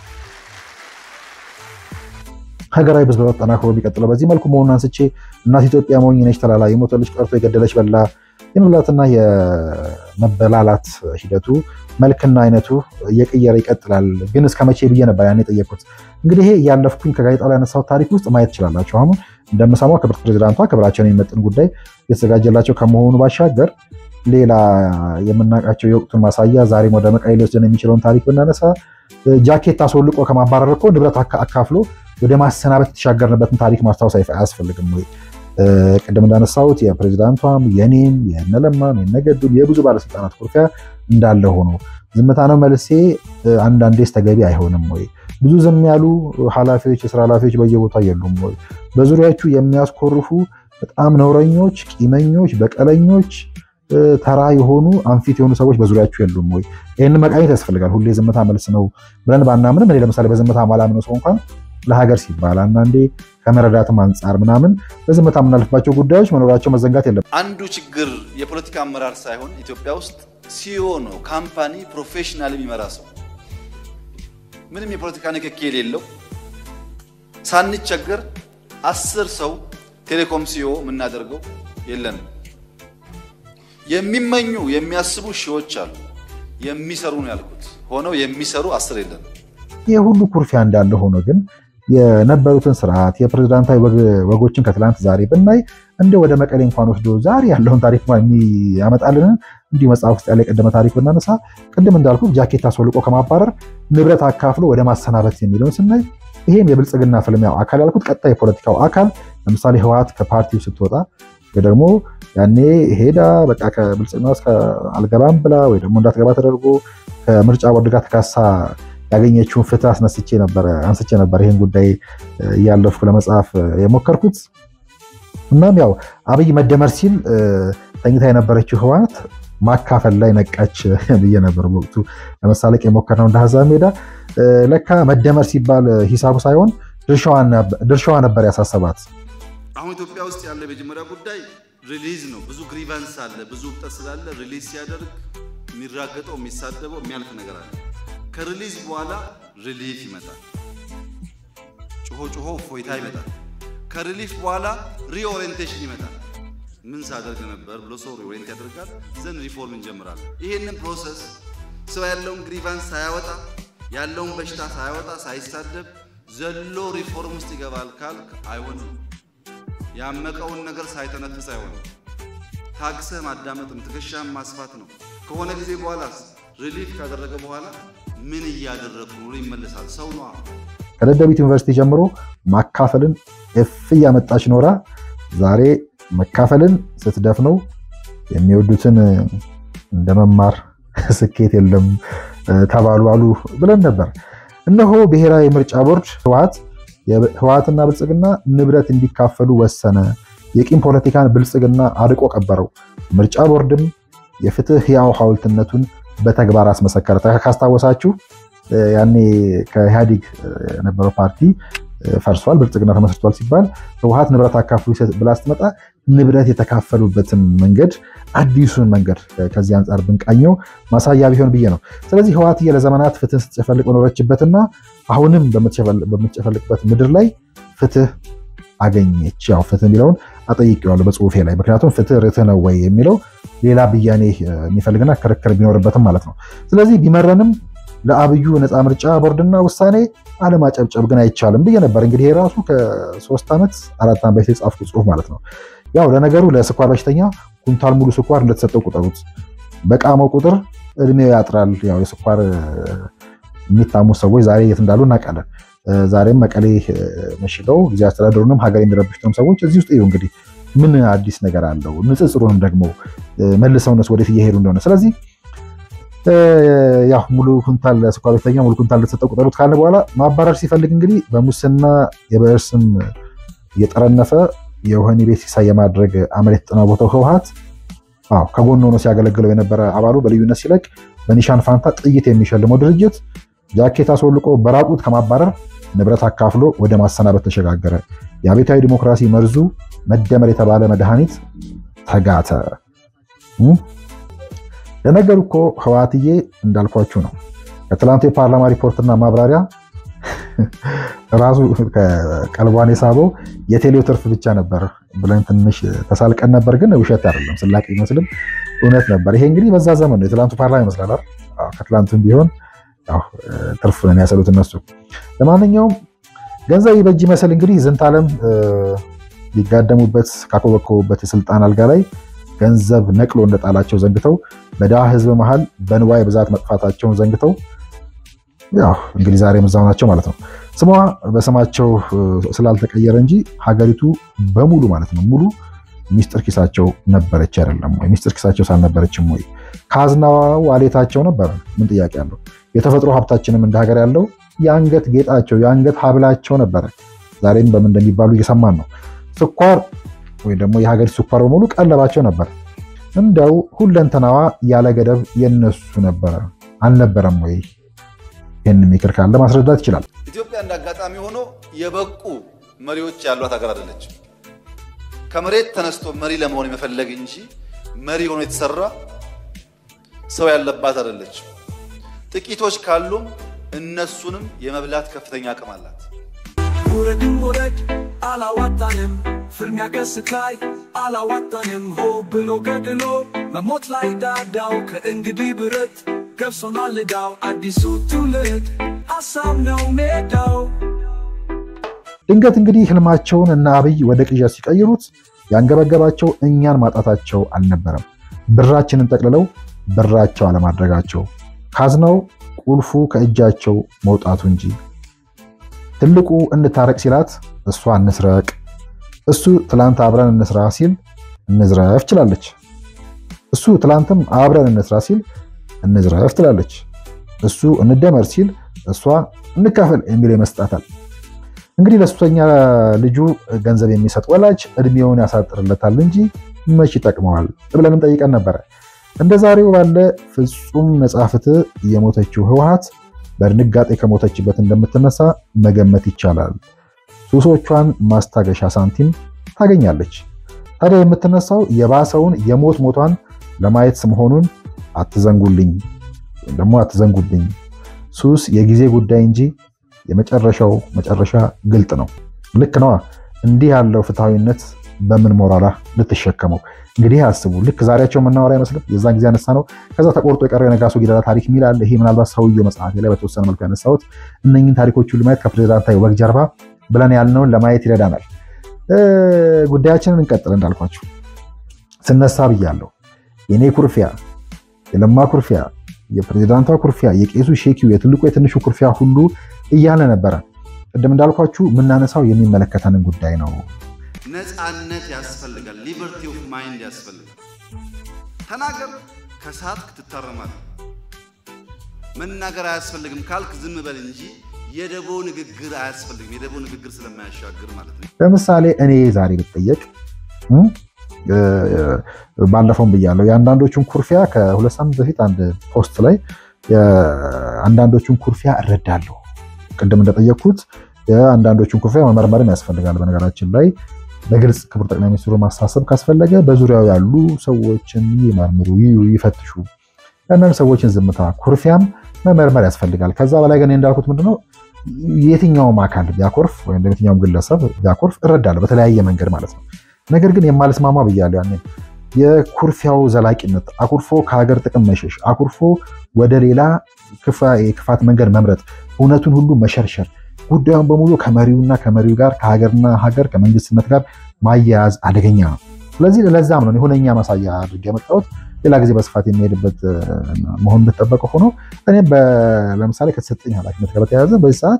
ሀገራዊ ብዝበዛ ተጠናክሮ ቢቀጥለው በዚህ መልኩ መሆኑን አንስቼ እናት ኢትዮጵያ ሞኝ ነች ተላላ፣ የሞተ ልጅ ቀርቶ የገደለች በላ የመብላትና የመበላላት ሂደቱ መልክና አይነቱ እየቀየረ ይቀጥላል። ግን እስከ መቼ ብዬ ነበር ያን የጠየቁት። እንግዲህ ይሄ እያለፍኩኝ ከጋዜጣ ላይ ያነሳሁት ታሪክ ውስጥ ማየት ትችላላችሁ። አሁን እንደምሰማው ክብርት ፕሬዚዳንቷ ክብራቸውን የሚመጥን ጉዳይ የተዘጋጀላቸው ከመሆኑ ባሻገር ሌላ የምናውቃቸው የወቅቱን ማሳያ ዛሬም ወደ መቀሌ ሊወስደን የሚችለውን ታሪክ ብናነሳ ጃኬት አስወልቆ ከማባረር እኮ ንብረት አካፍሎ ወደ ማሰናበት የተሻገርንበትን ታሪክ ማስታወስ አያስፈልግም ወይ? ቅድም እንዳነሳሁት የፕሬዚዳንቷም የኔም የነለማም የነገዱም የብዙ ባለስልጣናት ኩርፊያ እንዳለ ሆኖ ዝምታ ነው መልሴ። አንዳንዴስ ተገቢ አይሆንም ወይ? ብዙ ዝም ያሉ ኃላፊዎች፣ የስራ ኃላፊዎች በየቦታ የሉም ወይ? በዙሪያችሁ የሚያስኮርፉ በጣም ነውረኞች፣ ቂመኞች፣ በቀለኞች፣ ተራ የሆኑ አንፊት የሆኑ ሰዎች በዙሪያችሁ የሉም ወይ? ይህንን መቃኘት ያስፈልጋል። ሁሌ ዝምታ መልስ ነው ብለን ባናምንም እኔ ለምሳሌ በዝምታ ማላምነው ሰው እንኳን ለሀገር ሲባል አንዳንዴ ከመረዳትም አንጻር ምናምን በዝምታ የምናልፍባቸው ጉዳዮች መኖራቸው መዘንጋት የለም። አንዱ ችግር የፖለቲካ አመራር ሳይሆን ኢትዮጵያ ውስጥ ሲዮ ነው ካምፓኒ ፕሮፌሽናል የሚመራ ሰው ምንም የፖለቲካ ንክኪ የሌለው ሳንቸገር አስር ሰው ቴሌኮም ሲዮ የምናደርገው የለንም። የሚመኙ የሚያስቡ ሺዎች አሉ። የሚሰሩ ነው ያልኩት ሆነው የሚሰሩ አስር የለንም። ይህ ሁሉ ኩርፊያ እንዳለ ሆኖ ግን የነበሩትን ስርዓት የፕሬዝዳንታዊ ወጎችን ከትላንት ዛሬ ብናይ እንደ ወደ መቀሌ እንኳን ወስዶ ዛሬ ያለውን ታሪክ ያመጣልንን እንዲሁ መጽሐፍ ውስጥ ያለ የቀደመ ታሪክ ብናነሳ ቅድም እንዳልኩት ጃኬት አስወልቆ ከማባረር ንብረት አካፍሎ ወደ ማሰናበት የሚለውን ስናይ ይሄም የብልጽግና ፍልሚያው አካል ያልኩት ቀጣይ የፖለቲካው አካል ለምሳሌ ህወሓት ከፓርቲው ስትወጣ ወይ ደግሞ ያኔ ሄዳ በቃ ከብልጽግና ውስጥ አልገባም ብላ ወይ ደግሞ እንዳትገባ ተደርጎ ከምርጫ ቦርድ ጋር ተካሳ ያገኘችውን ፍትህ አስነስቼ ነበረ አንስቼ ነበር ይህን ጉዳይ እያለፍኩ ለመጽሐፍ የሞከርኩት። እናም ያው አብይ መደመር ሲል ተኝታ የነበረችው ህወሓት ማካፈል ላይ ነቃች ብዬ ነበር በወቅቱ ለመሳለቅ የሞከርነው እንደ ሀሳብ ሜዳ። ለካ መደመር ሲባል ሂሳቡ ሳይሆን ድርሻዋ ነበር ያሳሰባት። አሁን ኢትዮጵያ ውስጥ ያለ የመጀመሪያ ጉዳይ ሪሊዝ ነው። ብዙ ግሪቫንስ አለ፣ ብዙ እብጠት ስላለ ሪሊዝ ሲያደርግ የሚራገጠው የሚሳደበው የሚያልፍ ነገር አለ። ከሪሊዝ በኋላ ሪሊፍ ይመጣል። ጮሆ ጮሆ ፎይታ ይመጣል። ከሪሊፍ በኋላ ሪኦሪየንቴሽን ይመጣል። ምን ሳደርግ ነበር ብሎ ሰው ሪኦሪየንት ያደርጋል። ዘን ሪፎርም እንጀምራለን። ይህንን ፕሮሰስ ሰው ያለውን ግሪቫንስ ሳያወጣ ያለውን በሽታ ሳያወጣ ሳይሳደብ ዘሎ ሪፎርም ውስጥ ይገባል ካልክ አይሆንም። ያመቀውን ነገር ሳይተነፍስ አይሆንም። ታግሰህ ማዳመጥም ትከሻህን ማስፋት ነው። ከሆነ ጊዜ በኋላስ ሪሊፍ ካደረገ በኋላ ምን እያደረግኩ ነው ይመለሳል። ሰው ነዋ። ከደደቢት ዩኒቨርሲቲ ጀምሮ ማካፈልን እፍ እያመጣች ኖራ ዛሬ መካፈልን ስትደፍነው የሚወዱትን እንደ መማር ስኬት የለም ተባሉ አሉ ብለን ነበር። እነሆ ብሔራዊ ምርጫ ቦርድ ህወሓት ህወሓትና ብልጽግና ንብረት እንዲካፈሉ ወሰነ። የቂም ፖለቲካን ብልጽግና አርቆ ቀበረው። ምርጫ ቦርድም የፍትህ ሕያው ሐውልትነቱን በተግባር አስመሰከረ። ካስታወሳችሁ ያኔ ከኢህአዴግ የነበረው ፓርቲ ፈርሷል፣ ብልጽግና ተመስርቷል ሲባል ህወሓት ንብረት አካፍሉ ብላ ስትመጣ ንብረት የተካፈሉበትን መንገድ አዲሱን መንገድ ከዚህ አንጻር ብንቃኘው ማሳያ ቢሆን ብዬ ነው። ስለዚህ ህወሓትዬ ለዘመናት ፍትህ ስትጨፈልቅ በኖረችበትና አሁንም በምትጨፈልቅበት ምድር ላይ ፍትህ አገኘች። ያው ፍትህ የሚለውን አጠይቄዋለሁ በጽሁፌ ላይ ምክንያቱም ፍትህ ርትህ ነው ወይ የሚለው ሌላ ብያኔ የሚፈልግና ክርክር ቢኖርበትም ማለት ነው። ስለዚህ ቢመረንም ለአብዩ ነፃ ምርጫ ቦርድና ውሳኔ አለማጨብጨብ ግን አይቻልም ብዬ ነበር። እንግዲህ የራሱ ከሶስት ዓመት አራት ዓመት በፊት የጻፍኩት ጽሁፍ ማለት ነው። ያው ለነገሩ ለስኳር በሽተኛ ኩንታል ሙሉ ስኳር እንደተሰጠው ቁጠሩት። በቃመው ቁጥር እድሜው ያጥራል። ያው የስኳር የሚታሙ ሰዎች ዛሬ የት እንዳሉ እናውቃለን። ዛሬም መቀሌ መሽገው ጊዜ አስተዳደሩንም ሀገር የሚረብሹትም ሰዎች እዚህ ውስጥ እዩ እንግዲህ ምን አዲስ ነገር አለው? ንጽጽሩንም ደግሞ መልሰውነት ወዴት እየሄዱ እንደሆነ ስለዚህ ያው ሙሉ ኩንታል ስኳር በሽተኛ ሙሉ ኩንታል እንደተሰጠው ቁጠሩት ካለ በኋላ ማባረር ሲፈልግ እንግዲህ በሙስና የብዕር ስም እየጠረነፈ የወህኒ ቤት ሲሳይ የማድረግ አመል የተጠናወተው ህወሓት ከጎን ሆኖ ሲያገለግለው የነበረ አባሉ በልዩነት ሲለቅ በኒሻን ፋንታ ጥይት የሚሸልመው ድርጅት ጃኬት አስወልቆ በራቁት ከማባረር ንብረት አካፍሎ ወደ ማሰናበት ተሸጋገረ። የአብዮታዊ ዲሞክራሲ መርዙ መደመር የተባለ መድኃኒት ተጋተ። ለነገሩ እኮ ህወሓትዬ እንዳልኳችሁ ነው። ከትላንቱ የፓርላማ ሪፖርትና ማብራሪያ ራሱ ቀልቧን የሳበው የቴሌው ትርፍ ብቻ ነበር ብለን ትንሽ ተሳልቀን ነበር። ግን ውሸት አይደለም፣ ስላቅ ይመስልም እውነት ነበር። ይሄ እንግዲህ በዛ ዘመን ነው። የትላንቱ ፓርላማ ይመስላል። ከትላንቱም ቢሆን ትርፍ ነው የሚያሰሉት እነሱ። ለማንኛውም ገንዘብ ይበጅ ይመስል እንግዲህ ዝንተ ዓለም ሊጋደሙበት ካኮበኮቡበት የስልጣን አልጋ ላይ ገንዘብ ነቅሎ እንደጣላቸው ዘንግተው በድሃ ህዝብ መሃል በንዋይ ብዛት መጥፋታቸውን ዘንግተው ያው እንግዲህ ዛሬ እዛው ናቸው ማለት ነው። ስሟ በስማቸው ስላልተቀየረ እንጂ ሀገሪቱ በሙሉ ማለት ነው ሙሉ ሚስጥር ኪሳቸው ነበረች አይደለም ወይ? ሚስጥር ኪሳቸው ሳልነበረችም ወይ? ካዝናዋ ዋሌታቸው ነበረ። ምን ጥያቄ አለው? የተፈጥሮ ሀብታችንም እንደ ሀገር ያለው የአንገት ጌጣቸው የአንገት ሀብላቸው ነበረ። ዛሬም በምን እንደሚባሉ እየሰማን ነው። ስኳር ወይም ደግሞ የሀገሪቱ ስኳር በሙሉ ቀለባቸው ነበር። እንደው ሁለንተናዋ ያለ ገደብ የነሱ ነበረ አልነበረም ወይ? ይህን የሚክር ካለ ማስረዳት ይችላል። ኢትዮጵያ እንደ አጋጣሚ ሆኖ የበቁ መሪዎች ያሏት ሀገር አይደለችም። ከመሬት ተነስቶ መሪ ለመሆን የመፈለግ እንጂ መሪ ሆኖ የተሰራ ሰው ያለባት አይደለችም። ጥቂቶች ካሉም እነሱንም የመብላት ከፍተኛ አቅም አላት። ውረድም ውረድ አላዋጣንም፣ ፍልሚያ ገስት ላይ አላዋጣንም። ሆ ብሎ ገድሎ መሞት ላይ ዳዳው ከእንግዲህ ብረት ገብሶናል ዕዳው። አዲሱ ትውልድ ሀሳብ ነው ሜዳው። ድንገት እንግዲህ ህልማቸውን እና አብይ ወደ ቅዠት ሲቀይሩት ያንገበገባቸው እኛን ማጣታቸው አልነበረም፣ ብራችንን ጠቅልለው ብራቸው አለማድረጋቸው፣ ካዝናው ቁልፉ ከእጃቸው መውጣቱ እንጂ። ትልቁ እንታረቅ ሲላት እሷ እንስረቅ፣ እሱ ትላንት አብረን እንስራ ሲል እንዝረፍ ችላለች። እሱ ትላንትም አብረን እንስራ ሲል እንዝረፍ ትላለች። እሱ እንደመር ሲል እሷ እንካፈል የሚል ይመስጣታል። እንግዲህ ለሱሰኛ ልጁ ገንዘብ የሚሰጥ ወላጅ እድሜውን ያሳጥርለታል እንጂ መች ይጠቅመዋል ብለንም ጠይቀን ነበረ። እንደ ዛሬው ባለ ፍጹም ነፃ ፍትህ የሞተችው ህወሓት በድንጋጤ ከሞተችበት እንደምትነሳ መገመት ይቻላል። ሱሶቿን ማስታገሻ ሳንቲም ታገኛለች። ታዲያ የምትነሳው የባሰውን የሞት ሞቷን ለማየት መሆኑን አትዘንጉልኝ ወይም ደግሞ አትዘንጉብኝ። ሱስ የጊዜ ጉዳይ እንጂ የመጨረሻው መጨረሻ ግልጥ ነው። ልክ ነዋ። እንዲህ ያለው ፍትሐዊነት በምን ሞራላ ልትሸከመው? እንግዲህ አስቡ። ልክ ዛሬያቸው የምናወራ አይመስልም? የዛን ጊዜ ያነሳ ነው። ከዛ ተቆርጦ የቀረው የነጋሶ ጊዳዳ ታሪክ የሚል አለ። ይሄ ምናልባት ሰውየው መጽሐፌ ላይ በተወሰነ መልኩ ያነሳሁት እነኝን ታሪኮች ሁሉ ማየት ከፕሬዚዳንታዊ ወግ ጀርባ ብለን ያልነውን ለማየት ይረዳናል። ጉዳያችንን እንቀጥል። እንዳልኳችሁ ስነሳ ብያለሁ። የኔ ኩርፊያ፣ የለማ ኩርፊያ፣ የፕሬዚዳንቷ ኩርፊያ፣ የቄሱ ሼኪው፣ የትልቁ የትንሹ ኩርፊያ ሁሉ እያለ ነበረ። ቅድም እንዳልኳችሁ የምናነሳው የሚመለከተንን ጉዳይ ነው። ነፃነት ያስፈልጋል። ሊበርቲ ኦፍ ማይንድ ያስፈልጋል። ተናገር፣ ከሳትክ ትታረማለህ። መናገር አያስፈልግም ካልክ ዝም በል እንጂ የደቦ ንግግር አያስፈልግም። የደቦ ንግግር ስለማያሻግር ማለት ነው። ለምሳሌ እኔ ዛሬ ብጠየቅ ባለፈውም ብያለሁ። የአንዳንዶቹን ኩርፊያ ከሁለት ሳምንት በፊት አንድ ፖስት ላይ የአንዳንዶቹን ኩርፊያ እረዳለሁ። ቅድም እንደጠየቅኩት የአንዳንዶቹን ኩርፊያ መመርመርም ያስፈልጋል። በነገራችን ላይ በግልጽ ክቡር ጠቅላይ ሚኒስትሩ ማሳሰብ ካስፈለገ በዙሪያው ያሉ ሰዎችን ይመርምሩ፣ ይዩ፣ ይፈትሹ። የአንዳንድ ሰዎችን ዝምታ፣ ኩርፊያም መመርመር ያስፈልጋል። ከዛ በላይ ግን እንዳልኩት ምንድነው የትኛውም አካል ቢያኮርፍ ወይም የትኛውም ግለሰብ ቢያኮርፍ እረዳለሁ፣ በተለያየ መንገድ ማለት ነው። ነገር ግን የማልስማማ ብያለሁ ያኔ የኩርፊያው ዘላቂነት አኩርፎ ከሀገር ጥቅም መሸሽ፣ አኩርፎ ወደ ሌላ የክፋት መንገድ መምረጥ፣ እውነቱን ሁሉ መሸርሸር፣ ጉዳዩን በሙሉ ከመሪውና ከመሪው ጋር ከሀገርና ሀገር ከመንግስትነት ጋር ማያያዝ አደገኛ ነው። ስለዚህ ለዛም ነው ሁነኛ ማሳያ አድርጌ የመጣሁት። ሌላ ጊዜ በስፋት የሚሄድበት መሆን እንደተጠበቀ ሆኖ እኔም ለምሳሌ ከተሰጠኝ ኃላፊነት ጋር በተያያዘ በዚህ ሰዓት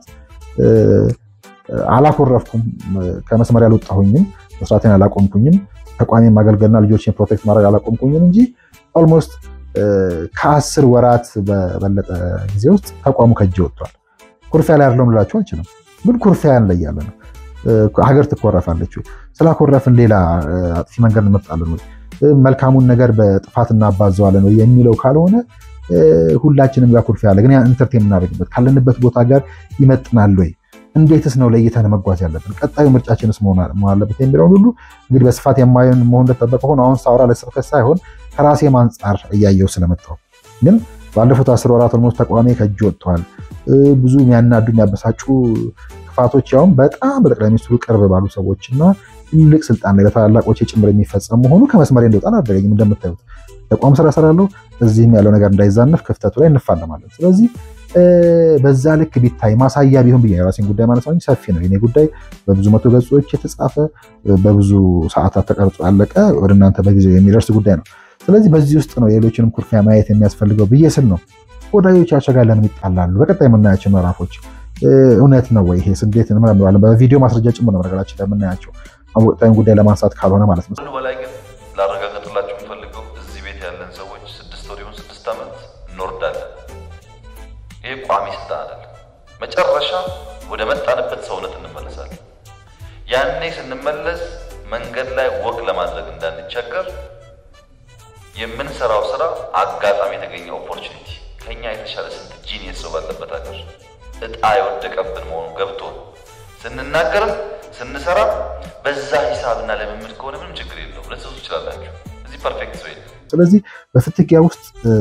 አላኮረፍኩም፣ ከመስመር ያልወጣሁኝም፣ መስራቴን አላቆምኩኝም፣ ተቋሜን ማገልገልና ልጆችን ፕሮቴክት ማድረግ አላቆምኩኝም እንጂ ኦልሞስት ከአስር ወራት በበለጠ ጊዜ ውስጥ ተቋሙ ከእጅ ወጥቷል። ኩርፊያ ላይ አይደለሁም ልላችሁ አልችልም፣ ግን ኩርፊያ እንለያለን ነው። ሀገር ትኮረፋለች ወይ? ስላኮረፍን ሌላ አጥፊ መንገድ እንመርጣለን ወይ? መልካሙን ነገር በጥፋት እናባዘዋለን ወይ የሚለው ካልሆነ ሁላችንም ጋር ኩርፊያ አለ። ግን ኢንተርቴን የምናደርግበት ካለንበት ቦታ ጋር ይመጥናል ወይ? እንዴትስ ነው ለይተን መጓዝ ያለብን? ቀጣዩ ምርጫችንስ መሆን አለበት የሚለውን ሁሉ እንግዲህ በስፋት የማየን መሆን እንደተጠበቀ ሆኖ አሁን ሳውራ ለስብከት ሳይሆን ከራሴም አንጻር እያየው ስለመጣው ግን ባለፉት አስር ወራት ኦልሞስት ተቋሚ ከእጅ ወጥተዋል። ብዙ የሚያናዱ የሚያበሳጩ ክፋቶች ያውም በጣም በጠቅላይ ሚኒስትሩ ቅርብ ባሉ ሰዎች እና ትልቅ ስልጣን ላይ በታላላቆች ጭምር የሚፈጸም መሆኑ ከመስመሬ እንደወጣ አላደረገኝም። እንደምታዩት ተቋም ስራ እሰራለሁ። እዚህም ያለው ነገር እንዳይዛነፍ ክፍተቱ ላይ እንፋለማለን። ስለዚህ በዛ ልክ ቢታይ ማሳያ ቢሆን ብዬ የራሴን ጉዳይ ማለት ነው። ሰፊ ነው የኔ ጉዳይ፣ በብዙ መቶ ገጾች የተጻፈ በብዙ ሰዓታት ተቀርጾ ያለቀ ወደ እናንተ በጊዜው የሚደርስ ጉዳይ ነው። ስለዚህ በዚህ ውስጥ ነው የሌሎችንም ኩርፊያ ማየት የሚያስፈልገው ብዬ ስል ነው። ወዳጆቻቸው ጋር ለምን ይጣላሉ? በቀጣይ የምናያቸው ምዕራፎች እውነት ነው ወይ? ይሄ እንዴት እንመረምራለን? በቪዲዮ ማስረጃ ጭምር ነው ነገራችን ለምናያቸው ወቅታዊ ጉዳይ ለማንሳት ካልሆነ ማለት ነው። በላይ ግን ላረጋገጥላችሁ የምፈልገው እዚህ ቤት ያለን ሰዎች ስድስት ወር ይሁን ስድስት ዓመት እንወርዳለን። ይሄ ቋሚ ስልጣን አይደለም። መጨረሻ ወደ መጣንበት ሰውነት እንመለሳለን። ያኔ ስንመለስ መንገድ ላይ ወቅ ለማድረግ እንዳንቸገር የምንሰራው ስራ አጋጣሚ የተገኘ ኦፖርቹኒቲ ከኛ የተሻለ ስንት ጂኒየስ ሰው ባለበት ሀገር እጣ የወደቀብን መሆኑ ገብቶ ስንናገርም ስንሰራ በዛ ሂሳብና ልምምድ ከሆነ ምንም ችግር የለውም። ልትሰሱ ትችላላችሁ። እዚህ ፐርፌክት ሰው የለም። ስለዚህ በፍትጊያ ውስጥ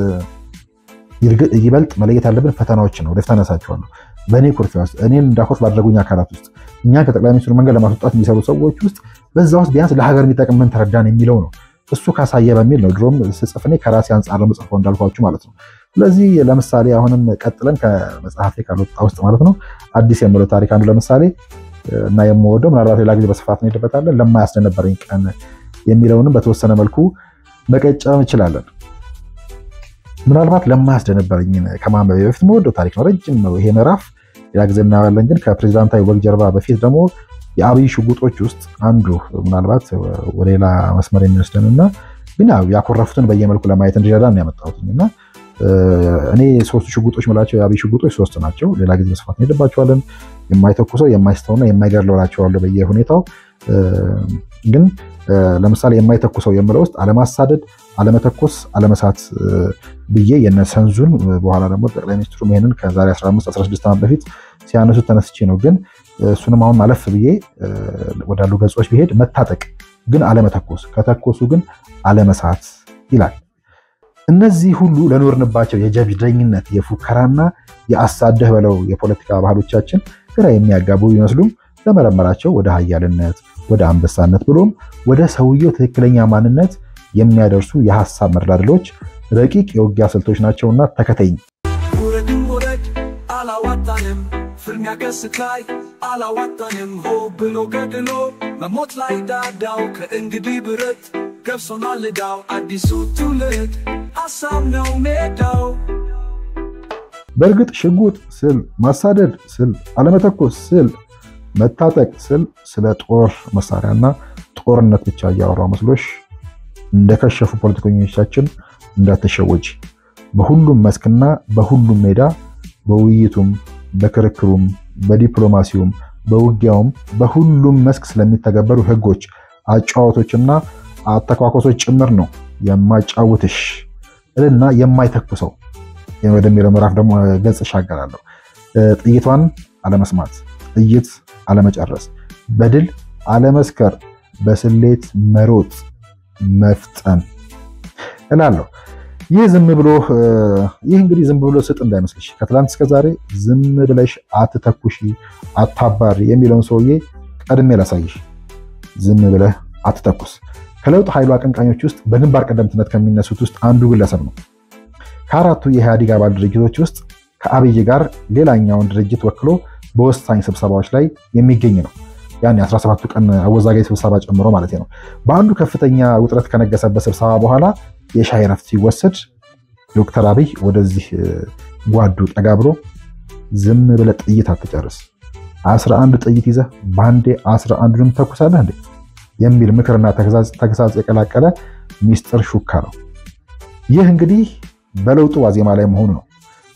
ይበልጥ መለየት ያለብን ፈተናዎች ነው። ወደፊት አነሳቸዋለሁ። በእኔ ኩርፊያ ውስጥ እኔን እንዳኮርፍ ባደረጉኝ አካላት ውስጥ እኛን ከጠቅላይ ሚኒስትሩ መንገድ ለማስወጣት የሚሰሩ ሰዎች ውስጥ በዛ ውስጥ ቢያንስ ለሀገር የሚጠቅም ምን ተረዳን የሚለው ነው። እሱ ካሳየ በሚል ነው ድሮም ስጽፍ እኔ ከራሴ አንጻር ነው የምጽፈው እንዳልኳችሁ ማለት ነው። ስለዚህ ለምሳሌ አሁንም ቀጥለን ከመጽሐፌ ካልወጣ ውስጥ ማለት ነው አዲስ የምለው ታሪክ አንዱ ለምሳሌ እና የምወደው ምናልባት ሌላ ጊዜ በስፋት እንሄድበታለን ለማያስደነበረኝ ቀን የሚለውንም በተወሰነ መልኩ መቀጨም እንችላለን። ምናልባት ለማያስደነበረኝ ከማንበቤ በፊት መወደው ታሪክ ነው። ረጅም ነው ይሄ ምዕራፍ፣ ሌላ ጊዜ እናያለን። ግን ከፕሬዚዳንታዊ ወግ ጀርባ በፊት ደግሞ የአብይ ሽጉጦች ውስጥ አንዱ ምናልባት ወደ ሌላ መስመር የሚወስደን እና ግን ያው ያኮረፉትን በየመልኩ ለማየት እንዲረዳ ነው ያመጣሁት እና እኔ ሶስቱ ሽጉጦች ምላቸው የአብይ ሽጉጦች ሶስት ናቸው። ሌላ ጊዜ በስፋት እንሄድባቸዋለን። የማይተኩሰው የማይስተውና የማይገድለው እላቸዋለሁ በየሁኔታው ግን ለምሳሌ የማይተኩሰው የምለው ውስጥ አለማሳደድ፣ አለመተኮስ፣ አለመሳት ብዬ የነሰንዙን በኋላ ደግሞ ጠቅላይ ሚኒስትሩ ይሄንን ከዛሬ 15 16 ዓመት በፊት ሲያነሱት ተነስቼ ነው። ግን እሱንም አሁን ማለፍ ብዬ ወዳሉ ገጾች ቢሄድ መታጠቅ ግን አለመተኮስ፣ ከተኮሱ ግን አለመሳት ይላል። እነዚህ ሁሉ ለኖርንባቸው የጀብደኝነት የፉከራና የአሳደህ በለው የፖለቲካ ባህሎቻችን ግራ የሚያጋቡ ቢመስሉም ለመረመራቸው ወደ ሀያልነት ወደ አንበሳነት ብሎም ወደ ሰውየው ትክክለኛ ማንነት የሚያደርሱ የሀሳብ መደላድሎች ረቂቅ የውጊያ ስልቶች ናቸውና ተከተኝ። ውረድም ውረድ አላዋጣንም፣ ፍልሚያ ገስት ላይ አላዋጣንም። ሆ ብሎ ገድሎ መሞት ላይ ዳዳው ከእንግዲህ ብረት ገብሶናል ዕዳው አዲሱ ትውልድ ሀሳብ ነው ሜዳው። በእርግጥ ሽጉጥ ስል ማሳደድ ስል አለመተኮስ ስል መታጠቅ ስል ስለ ጦር መሳሪያና ጦርነት ብቻ እያወራው መስሎሽ እንደከሸፉ ፖለቲከኞቻችን እንዳትሸወጅ። በሁሉም መስክና በሁሉም ሜዳ በውይይቱም በክርክሩም በዲፕሎማሲውም በውጊያውም በሁሉም መስክ ስለሚተገበሩ ሕጎች፣ አጨዋወቶችና አተኳኮሶች ጭምር ነው የማጫውትሽ እልና የማይተኩሰው ወደሚለው ምዕራፍ ደግሞ ገጽ እሻገራለሁ። ጥይቷን አለመስማት፣ ጥይት አለመጨረስ፣ በድል አለመስከር፣ በስሌት መሮጥ፣ መፍጠን እላለሁ። ይህ ዝም ብሎ ይህ እንግዲህ ዝም ብሎ ስጥ እንዳይመስልሽ ከትላንት እስከ ዛሬ ዝም ብለሽ አትተኩሺ፣ አታባሪ የሚለውን ሰውዬ ቀድሜ ላሳይሽ። ዝም ብለህ አትተኩስ ከለውጥ ኃይሉ አቀንቃኞች ውስጥ በግንባር ቀደምትነት ከሚነሱት ውስጥ አንዱ ግለሰብ ነው። ከአራቱ የኢህአዴግ አባል ድርጅቶች ውስጥ ከአብይ ጋር ሌላኛውን ድርጅት ወክሎ በወሳኝ ስብሰባዎች ላይ የሚገኝ ነው። ያን የ17ቱ ቀን አወዛጋጅ ስብሰባ ጨምሮ ማለት ነው። በአንዱ ከፍተኛ ውጥረት ከነገሰበት ስብሰባ በኋላ የሻይ ረፍት ሲወሰድ ዶክተር አብይ ወደዚህ ጓዱ ጠጋ ብሎ ዝም ብለህ ጥይት አትጨርስ፣ 11 ጥይት ይዘህ በአንዴ 11ዱንም ተኩሳለህ እንዴ የሚል ምክርና ተግሳጽ የቀላቀለ ሚስጥር ሹካ ነው። ይህ እንግዲህ በለውጡ ዋዜማ ላይ መሆኑ ነው።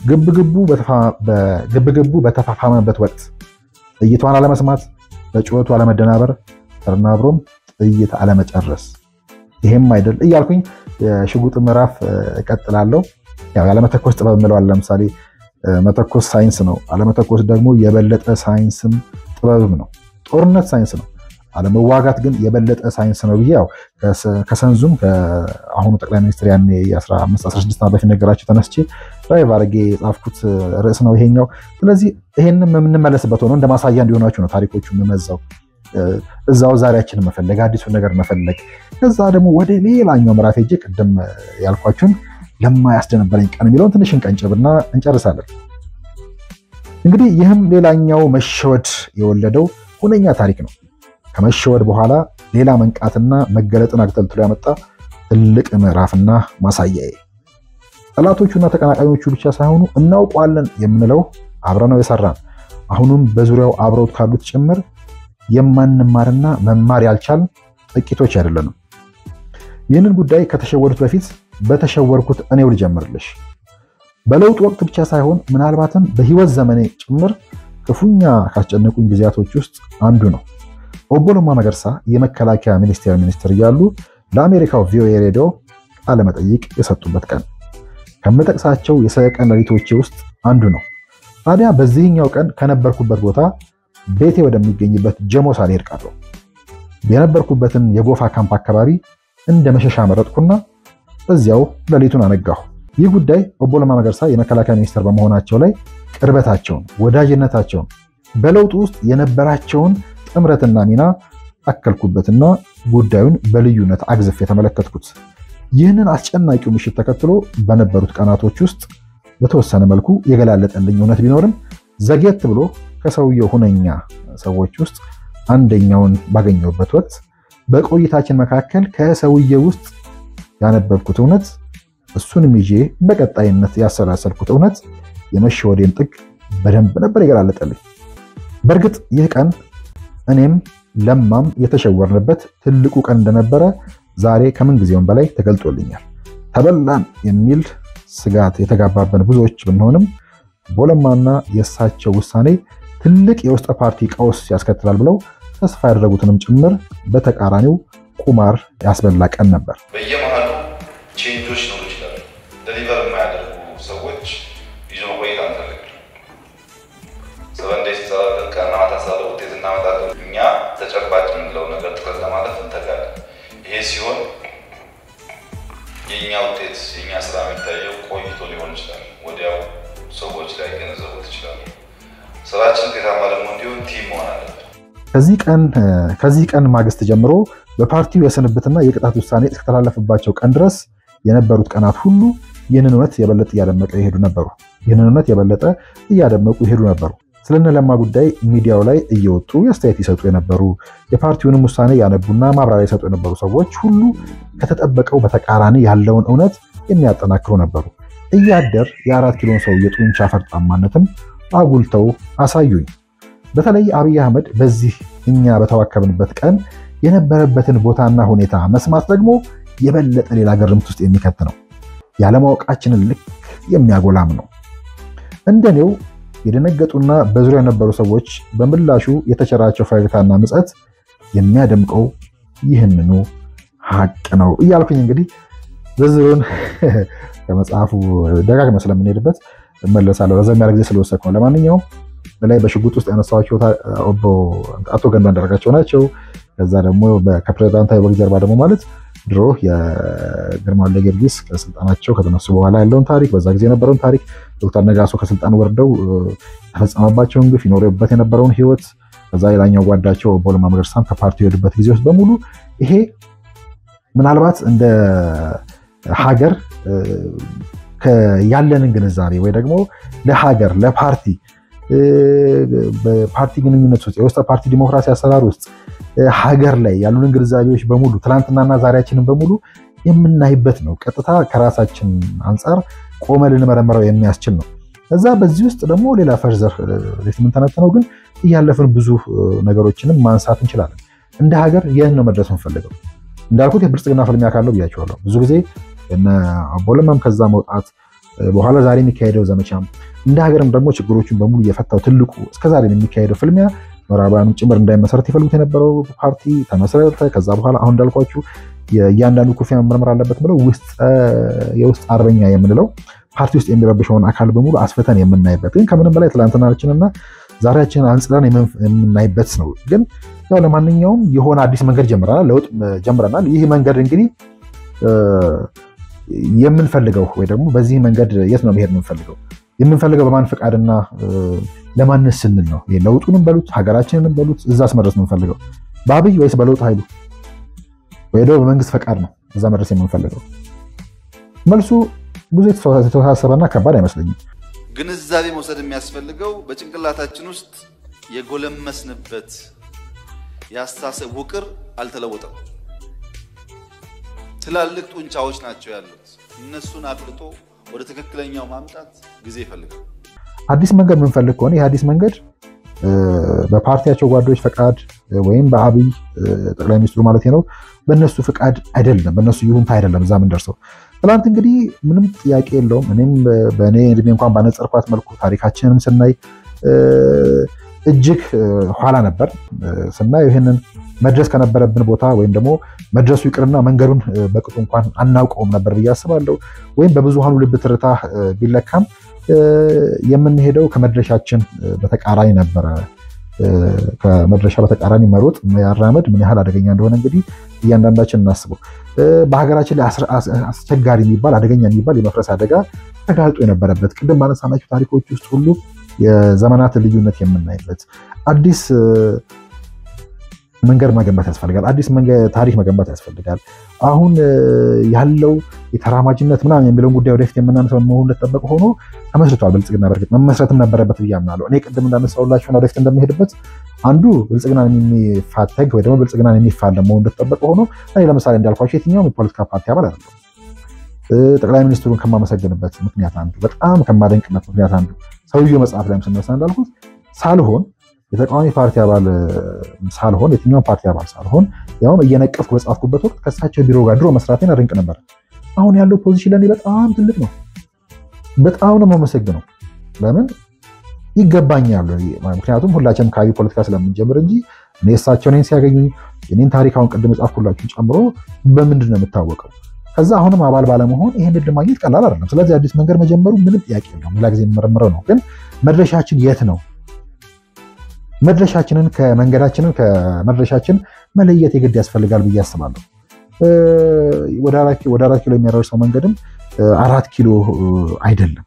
ግብግቡ በተፋፋመበት ወቅት ጥይቷን አለመስማት፣ በጩኸቱ አለመደናበር፣ ተደናብሮም ጥይት አለመጨረስ ይሄም አይደል እያልኩኝ የሽጉጥ ምዕራፍ እቀጥላለሁ። ያው ያለመተኮስ ጥበብ እንለዋለን። ለምሳሌ መተኮስ ሳይንስ ነው፣ አለመተኮስ ደግሞ የበለጠ ሳይንስም ጥበብም ነው። ጦርነት ሳይንስ ነው፣ አለመዋጋት ግን የበለጠ ሳይንስ ነው ብዬ ያው ከሰንዙም ከአሁኑ ጠቅላይ ሚኒስትር ያኔ 1516 በፊት ነገራቸው ተነስቼ ድራይቭ አድርጌ የጻፍኩት ርዕስ ነው ይሄኛው። ስለዚህ ይሄንም የምንመለስበት ሆኖ እንደ ማሳያ እንዲሆናችሁ ነው ታሪኮቹ የምመዛው። እዛው ዛሬያችንን መፈለግ አዲሱን ነገር መፈለግ ከዛ ደግሞ ወደ ሌላኛው ምዕራፍ ሄጄ ቅድም ያልኳችሁን ለማያስደነበረኝ ቀን የሚለውን ትንሽ እንቀንጭብና እንጨርሳለን። እንግዲህ ይህም ሌላኛው መሸወድ የወለደው ሁነኛ ታሪክ ነው። ከመሸወድ በኋላ ሌላ መንቃትና መገለጥን አግተልትሎ ያመጣ ትልቅ ምዕራፍና ማሳያዬ ጠላቶቹና ተቀናቃኞቹ ብቻ ሳይሆኑ እናውቀዋለን የምንለው አብረነው የሰራን አሁኑም በዙሪያው አብረውት ካሉት ጭምር የማንማርና መማር ያልቻል ጥቂቶች አይደለንም። ይህንን ጉዳይ ከተሸወዱት በፊት በተሸወርኩት እኔው ልጀምርልሽ። በለውጥ ወቅት ብቻ ሳይሆን ምናልባትም በህይወት ዘመኔ ጭምር ክፉኛ ካስጨነቁኝ ጊዜያቶች ውስጥ አንዱ ነው። ኦቦ ለማ መገርሳ የመከላከያ ሚኒስቴር ሚኒስትር እያሉ ለአሜሪካው ቪኦኤ ሬዲዮ ቃለ መጠይቅ የሰጡበት ቀን ከምጠቅሳቸው የሰቀን ሌሊቶቼ ውስጥ አንዱ ነው። ታዲያ በዚህኛው ቀን ከነበርኩበት ቦታ ቤቴ ወደሚገኝበት ጀሞ ሳልሄድ ቀረሁ። የነበርኩበትን የጎፋ ካምፕ አካባቢ እንደ መሸሻ መረጥኩና እዚያው ሌሊቱን አነጋሁ። ይህ ጉዳይ ኦቦ ለማ መገርሳ የመከላከያ ሚኒስትር በመሆናቸው ላይ ቅርበታቸውን፣ ወዳጅነታቸውን፣ በለውጡ ውስጥ የነበራቸውን ጥምረትና ሚና አከልኩበትና ጉዳዩን በልዩነት አግዝፍ የተመለከትኩት። ይህንን አስጨናቂው ምሽት ተከትሎ በነበሩት ቀናቶች ውስጥ በተወሰነ መልኩ የገላለጠልኝ እውነት ቢኖርም ዘግየት ብሎ ከሰውየው ሁነኛ ሰዎች ውስጥ አንደኛውን ባገኘሁበት ወቅት በቆይታችን መካከል ከሰውየው ውስጥ ያነበብኩት እውነት እሱንም ይዤ በቀጣይነት ያሰላሰልኩት እውነት የመሸወዴን ጥግ በደንብ ነበር የገላለጠልኝ። በእርግጥ ይህ ቀን እኔም ለማም የተሸወርንበት ትልቁ ቀን እንደነበረ ዛሬ ከምን ጊዜውም በላይ ተገልጦልኛል። ተበላን የሚል ስጋት የተጋባበን ብዙዎች ብንሆንም ቦለማና የእሳቸው ውሳኔ ትልቅ የውስጥ ፓርቲ ቀውስ ያስከትላል ብለው ተስፋ ያደረጉትንም ጭምር በተቃራኒው ቁማር ያስበላ ቀን ነበር። በየመሃሉ ቼንጆች ሊኖሩ ይችላሉ። ደሊቨር የማያደርጉ ሰዎች ይዞ መቆየት አንፈልግም። ሰበንዴ ሲሰራለን ቀና ማታ ስራ ውጤት እናመጣለን። እኛ ተጨባጭ የምንለው ነገር ጥረት ለማለፍ እንተጋለን። ይሄ ሲሆን የእኛ ውጤት የእኛ ስራ የሚታየው ቆይቶ ሊሆን ይችላል። ወዲያው ሰዎች ላይ ገነዘቡት ይችላሉ። ስራችን ውጤታማ ደግሞ እንዲሆን ቲም መሆን አለብን። ከዚህ ቀን ማግስት ጀምሮ በፓርቲው የስንብትና የቅጣት ውሳኔ እስከተላለፈባቸው ቀን ድረስ የነበሩት ቀናት ሁሉ ይህንን እውነት የበለጠ እያደመቀ ይሄዱ ነበሩ። ይህንን እውነት የበለጠ እያደመቁ ይሄዱ ነበሩ። ስለነለማ ጉዳይ ሚዲያው ላይ እየወጡ አስተያየት ይሰጡ የነበሩ የፓርቲውንም ውሳኔ ያነቡና ማብራሪያ ይሰጡ የነበሩ ሰዎች ሁሉ ከተጠበቀው በተቃራኒ ያለውን እውነት የሚያጠናክሩ ነበሩ። እያደር የአራት ኪሎን ሰው የጡንቻ ፈርጣማነትም አጉልተው አሳዩኝ። በተለይ አብይ አህመድ በዚህ እኛ በተዋከብንበት ቀን የነበረበትን ቦታና ሁኔታ መስማት ደግሞ የበለጠ ሌላ ግርምት ውስጥ የሚከት ነው። ያለማወቃችንን ልክ የሚያጎላም ነው። እንደኔው የደነገጡና በዙሪያው የነበሩ ሰዎች በምላሹ የተቸራቸው ፈገግታና ምጸት የሚያደምቀው ይህንኑ ሀቅ ነው እያልኩኝ እንግዲህ ዝርዝሩን ከመጽሐፉ ደጋግመ ስለምንሄድበት እመለሳለሁ። ረዘም ያለ ጊዜ ስለወሰድኩ ነው። ለማንኛውም በላይ በሽጉጥ ውስጥ ያነሳኋቸው አቶ ገዱ አንዳርጋቸው ናቸው። ከዛ ደግሞ ከፕሬዚዳንታዊ ወግ ጀርባ ደግሞ ማለት ድሮ የግርማ ወልደ ጊዮርጊስ ከስልጣናቸው ከተነሱ በኋላ ያለውን ታሪክ፣ በዛ ጊዜ የነበረውን ታሪክ፣ ዶክተር ነጋሶ ከስልጣን ወርደው የተፈጸመባቸውን ግፍ፣ ይኖሩበት የነበረውን ህይወት፣ ከዛ ሌላኛው ጓዳቸው ኦቦ ለማ መገርሳም ከፓርቲ የሄዱበት ጊዜ ውስጥ በሙሉ ይሄ ምናልባት እንደ ሀገር ያለንን ግንዛቤ ወይ ደግሞ ለሀገር ለፓርቲ በፓርቲ ግንኙነት ውስጥ የውስጥ ፓርቲ ዲሞክራሲ አሰራር ውስጥ ሀገር ላይ ያሉንን ግንዛቤዎች በሙሉ ትናንትናና ዛሬያችንን በሙሉ የምናይበት ነው። ቀጥታ ከራሳችን አንጻር ቆመ ልንመረምረው የሚያስችል ነው። እዛ በዚህ ውስጥ ደግሞ ሌላ ፈርዘር የምንተነትነው ግን እያለፍን ብዙ ነገሮችንም ማንሳት እንችላለን። እንደ ሀገር ይህን ነው መድረስ የምንፈልገው። እንዳልኩት የብልጽግና ፍልሚያ ካለው ብያቸዋለሁ። ብዙ ጊዜ አቦ ለማም ከዛ መውጣት በኋላ ዛሬ የሚካሄደው ዘመቻም እንደ ሀገርም ደግሞ ችግሮችን በሙሉ እየፈታው ትልቁ እስከዛሬ የሚካሄደው ፍልሚያ ምዕራባውያኑ ጭምር እንዳይመሰረት ይፈልጉት የነበረው ፓርቲ ተመሰረተ። ከዛ በኋላ አሁን እንዳልኳችሁ እያንዳንዱ ኩርፊያ መመርመር አለበት ብለው የውስጥ አርበኛ የምንለው ፓርቲ ውስጥ የሚረብሸውን አካል በሙሉ አስፈተን የምናይበት ግን ከምንም በላይ ትላንትናችንና ዛሬያችንን አንጽረን የምናይበት ነው። ግን ያው ለማንኛውም የሆነ አዲስ መንገድ ጀምረናል፣ ለውጥ ጀምረናል። ይህ መንገድ እንግዲህ የምንፈልገው ወይ ደግሞ በዚህ መንገድ የት ነው መሄድ የምንፈልገው የምንፈልገው በማን ፈቃድና ለማንስ ስንል ነው? ለውጡንም በሉት ሀገራችንንም በሉት እዛስ መድረስ የምንፈልገው በአብይ ወይስ በለውጥ ኃይሉ ወይ ደግሞ በመንግስት ፈቃድ ነው እዛ መድረስ የምንፈልገው? መልሱ ብዙ የተወሳሰበና ከባድ አይመስለኝም። ግንዛቤ መውሰድ የሚያስፈልገው በጭንቅላታችን ውስጥ የጎለመስንበት የአስተሳሰብ ውቅር አልተለወጠም። ትላልቅ ጡንቻዎች ናቸው ያሉት። እነሱን አፍልጦ ወደ ትክክለኛው ማምጣት ጊዜ ይፈልጋል። አዲስ መንገድ የምንፈልግ ከሆነ ይህ አዲስ መንገድ በፓርቲያቸው ጓዶች ፈቃድ ወይም በአብይ ጠቅላይ ሚኒስትሩ ማለት ነው በእነሱ ፈቃድ አይደለም፣ በእነሱ ይሁንታ አይደለም እዛ ምንደርሰው። ትናንት እንግዲህ ምንም ጥያቄ የለውም። እኔም በእኔ እድሜ እንኳን ባነጸርኳት መልኩ ታሪካችንንም ስናይ እጅግ ኋላ ነበር ስናየው ይህንን መድረስ ከነበረብን ቦታ ወይም ደግሞ መድረሱ ይቅርና መንገዱን በቅጡ እንኳን አናውቀውም ነበር ብዬ አስባለሁ። ወይም በብዙሃኑ ልብ ትርታ ቢለካም የምንሄደው ከመድረሻችን በተቃራኒ ነበረ። ከመድረሻ በተቃራኒ መሮጥ መራመድ ምን ያህል አደገኛ እንደሆነ እንግዲህ እያንዳንዳችን እናስበው። በሀገራችን ላይ አስቸጋሪ የሚባል አደገኛ የሚባል የመፍረስ አደጋ ተጋልጦ የነበረበት ቅድም ባነሳናቸው ታሪኮች ውስጥ ሁሉ የዘመናት ልዩነት የምናይበት አዲስ መንገድ መገንባት ያስፈልጋል። አዲስ ታሪክ መገንባት ያስፈልጋል። አሁን ያለው የተራማጅነት ምናምን የሚለውን ጉዳይ ወደፊት የምናነሳው መሆኑ እንደተጠበቀ ሆኖ ተመስርቷል። ብልጽግና በእርግጥ መመስረትም ነበረበት ብዬ አምናለሁ። እኔ ቅድም እንዳነሳሁላችሁና ወደፊት እንደሚሄድበት አንዱ ብልጽግናን የሚፋተግ ወይ ደግሞ ብልጽግናን የሚፋለም መሆኑ እንደተጠበቀ ሆኖ እኔ ለምሳሌ እንዳልኳቸው የትኛውም የፖለቲካ ፓርቲ አባል አይደለም። ጠቅላይ ሚኒስትሩን ከማመሰግንበት ምክንያት አንዱ በጣም ከማደንቅበት ምክንያት አንዱ ሰውየው መጽሐፍ ላይም ስነሳ እንዳልኩት ሳልሆን የተቃዋሚ ፓርቲ አባል ሳልሆን የትኛውን ፓርቲ አባል ሳልሆን ያውም እየነቀፍኩ በጻፍኩበት ወቅት ከእሳቸው ቢሮ ጋር ድሮ መስራቴን አደንቅ ነበር። አሁን ያለው ፖዚሽን ለእኔ በጣም ትልቅ ነው። በጣም ነው የማመሰግነው። ለምን ይገባኛል። ምክንያቱም ሁላችንም ከአብይ ፖለቲካ ስለምንጀምር እንጂ እኔ እሳቸው እኔን ሲያገኙኝ የኔን ታሪክ አሁን ቅድም የጻፍኩላችሁን ጨምሮ በምንድን ነው የምታወቀው? ከዛ አሁንም አባል ባለመሆን ይህን ዕድል ማግኘት ቀላል አይደለም። ስለዚህ አዲስ መንገድ መጀመሩ ምንም ጥያቄ የለውም። ሌላ ጊዜ የምመረምረው ነው። ግን መድረሻችን የት ነው? መድረሻችንን ከመንገዳችንን ከመድረሻችን መለየት የግድ ያስፈልጋል ብዬ አስባለሁ። ወደ አራት ኪሎ የሚያደርሰው መንገድም አራት ኪሎ አይደለም።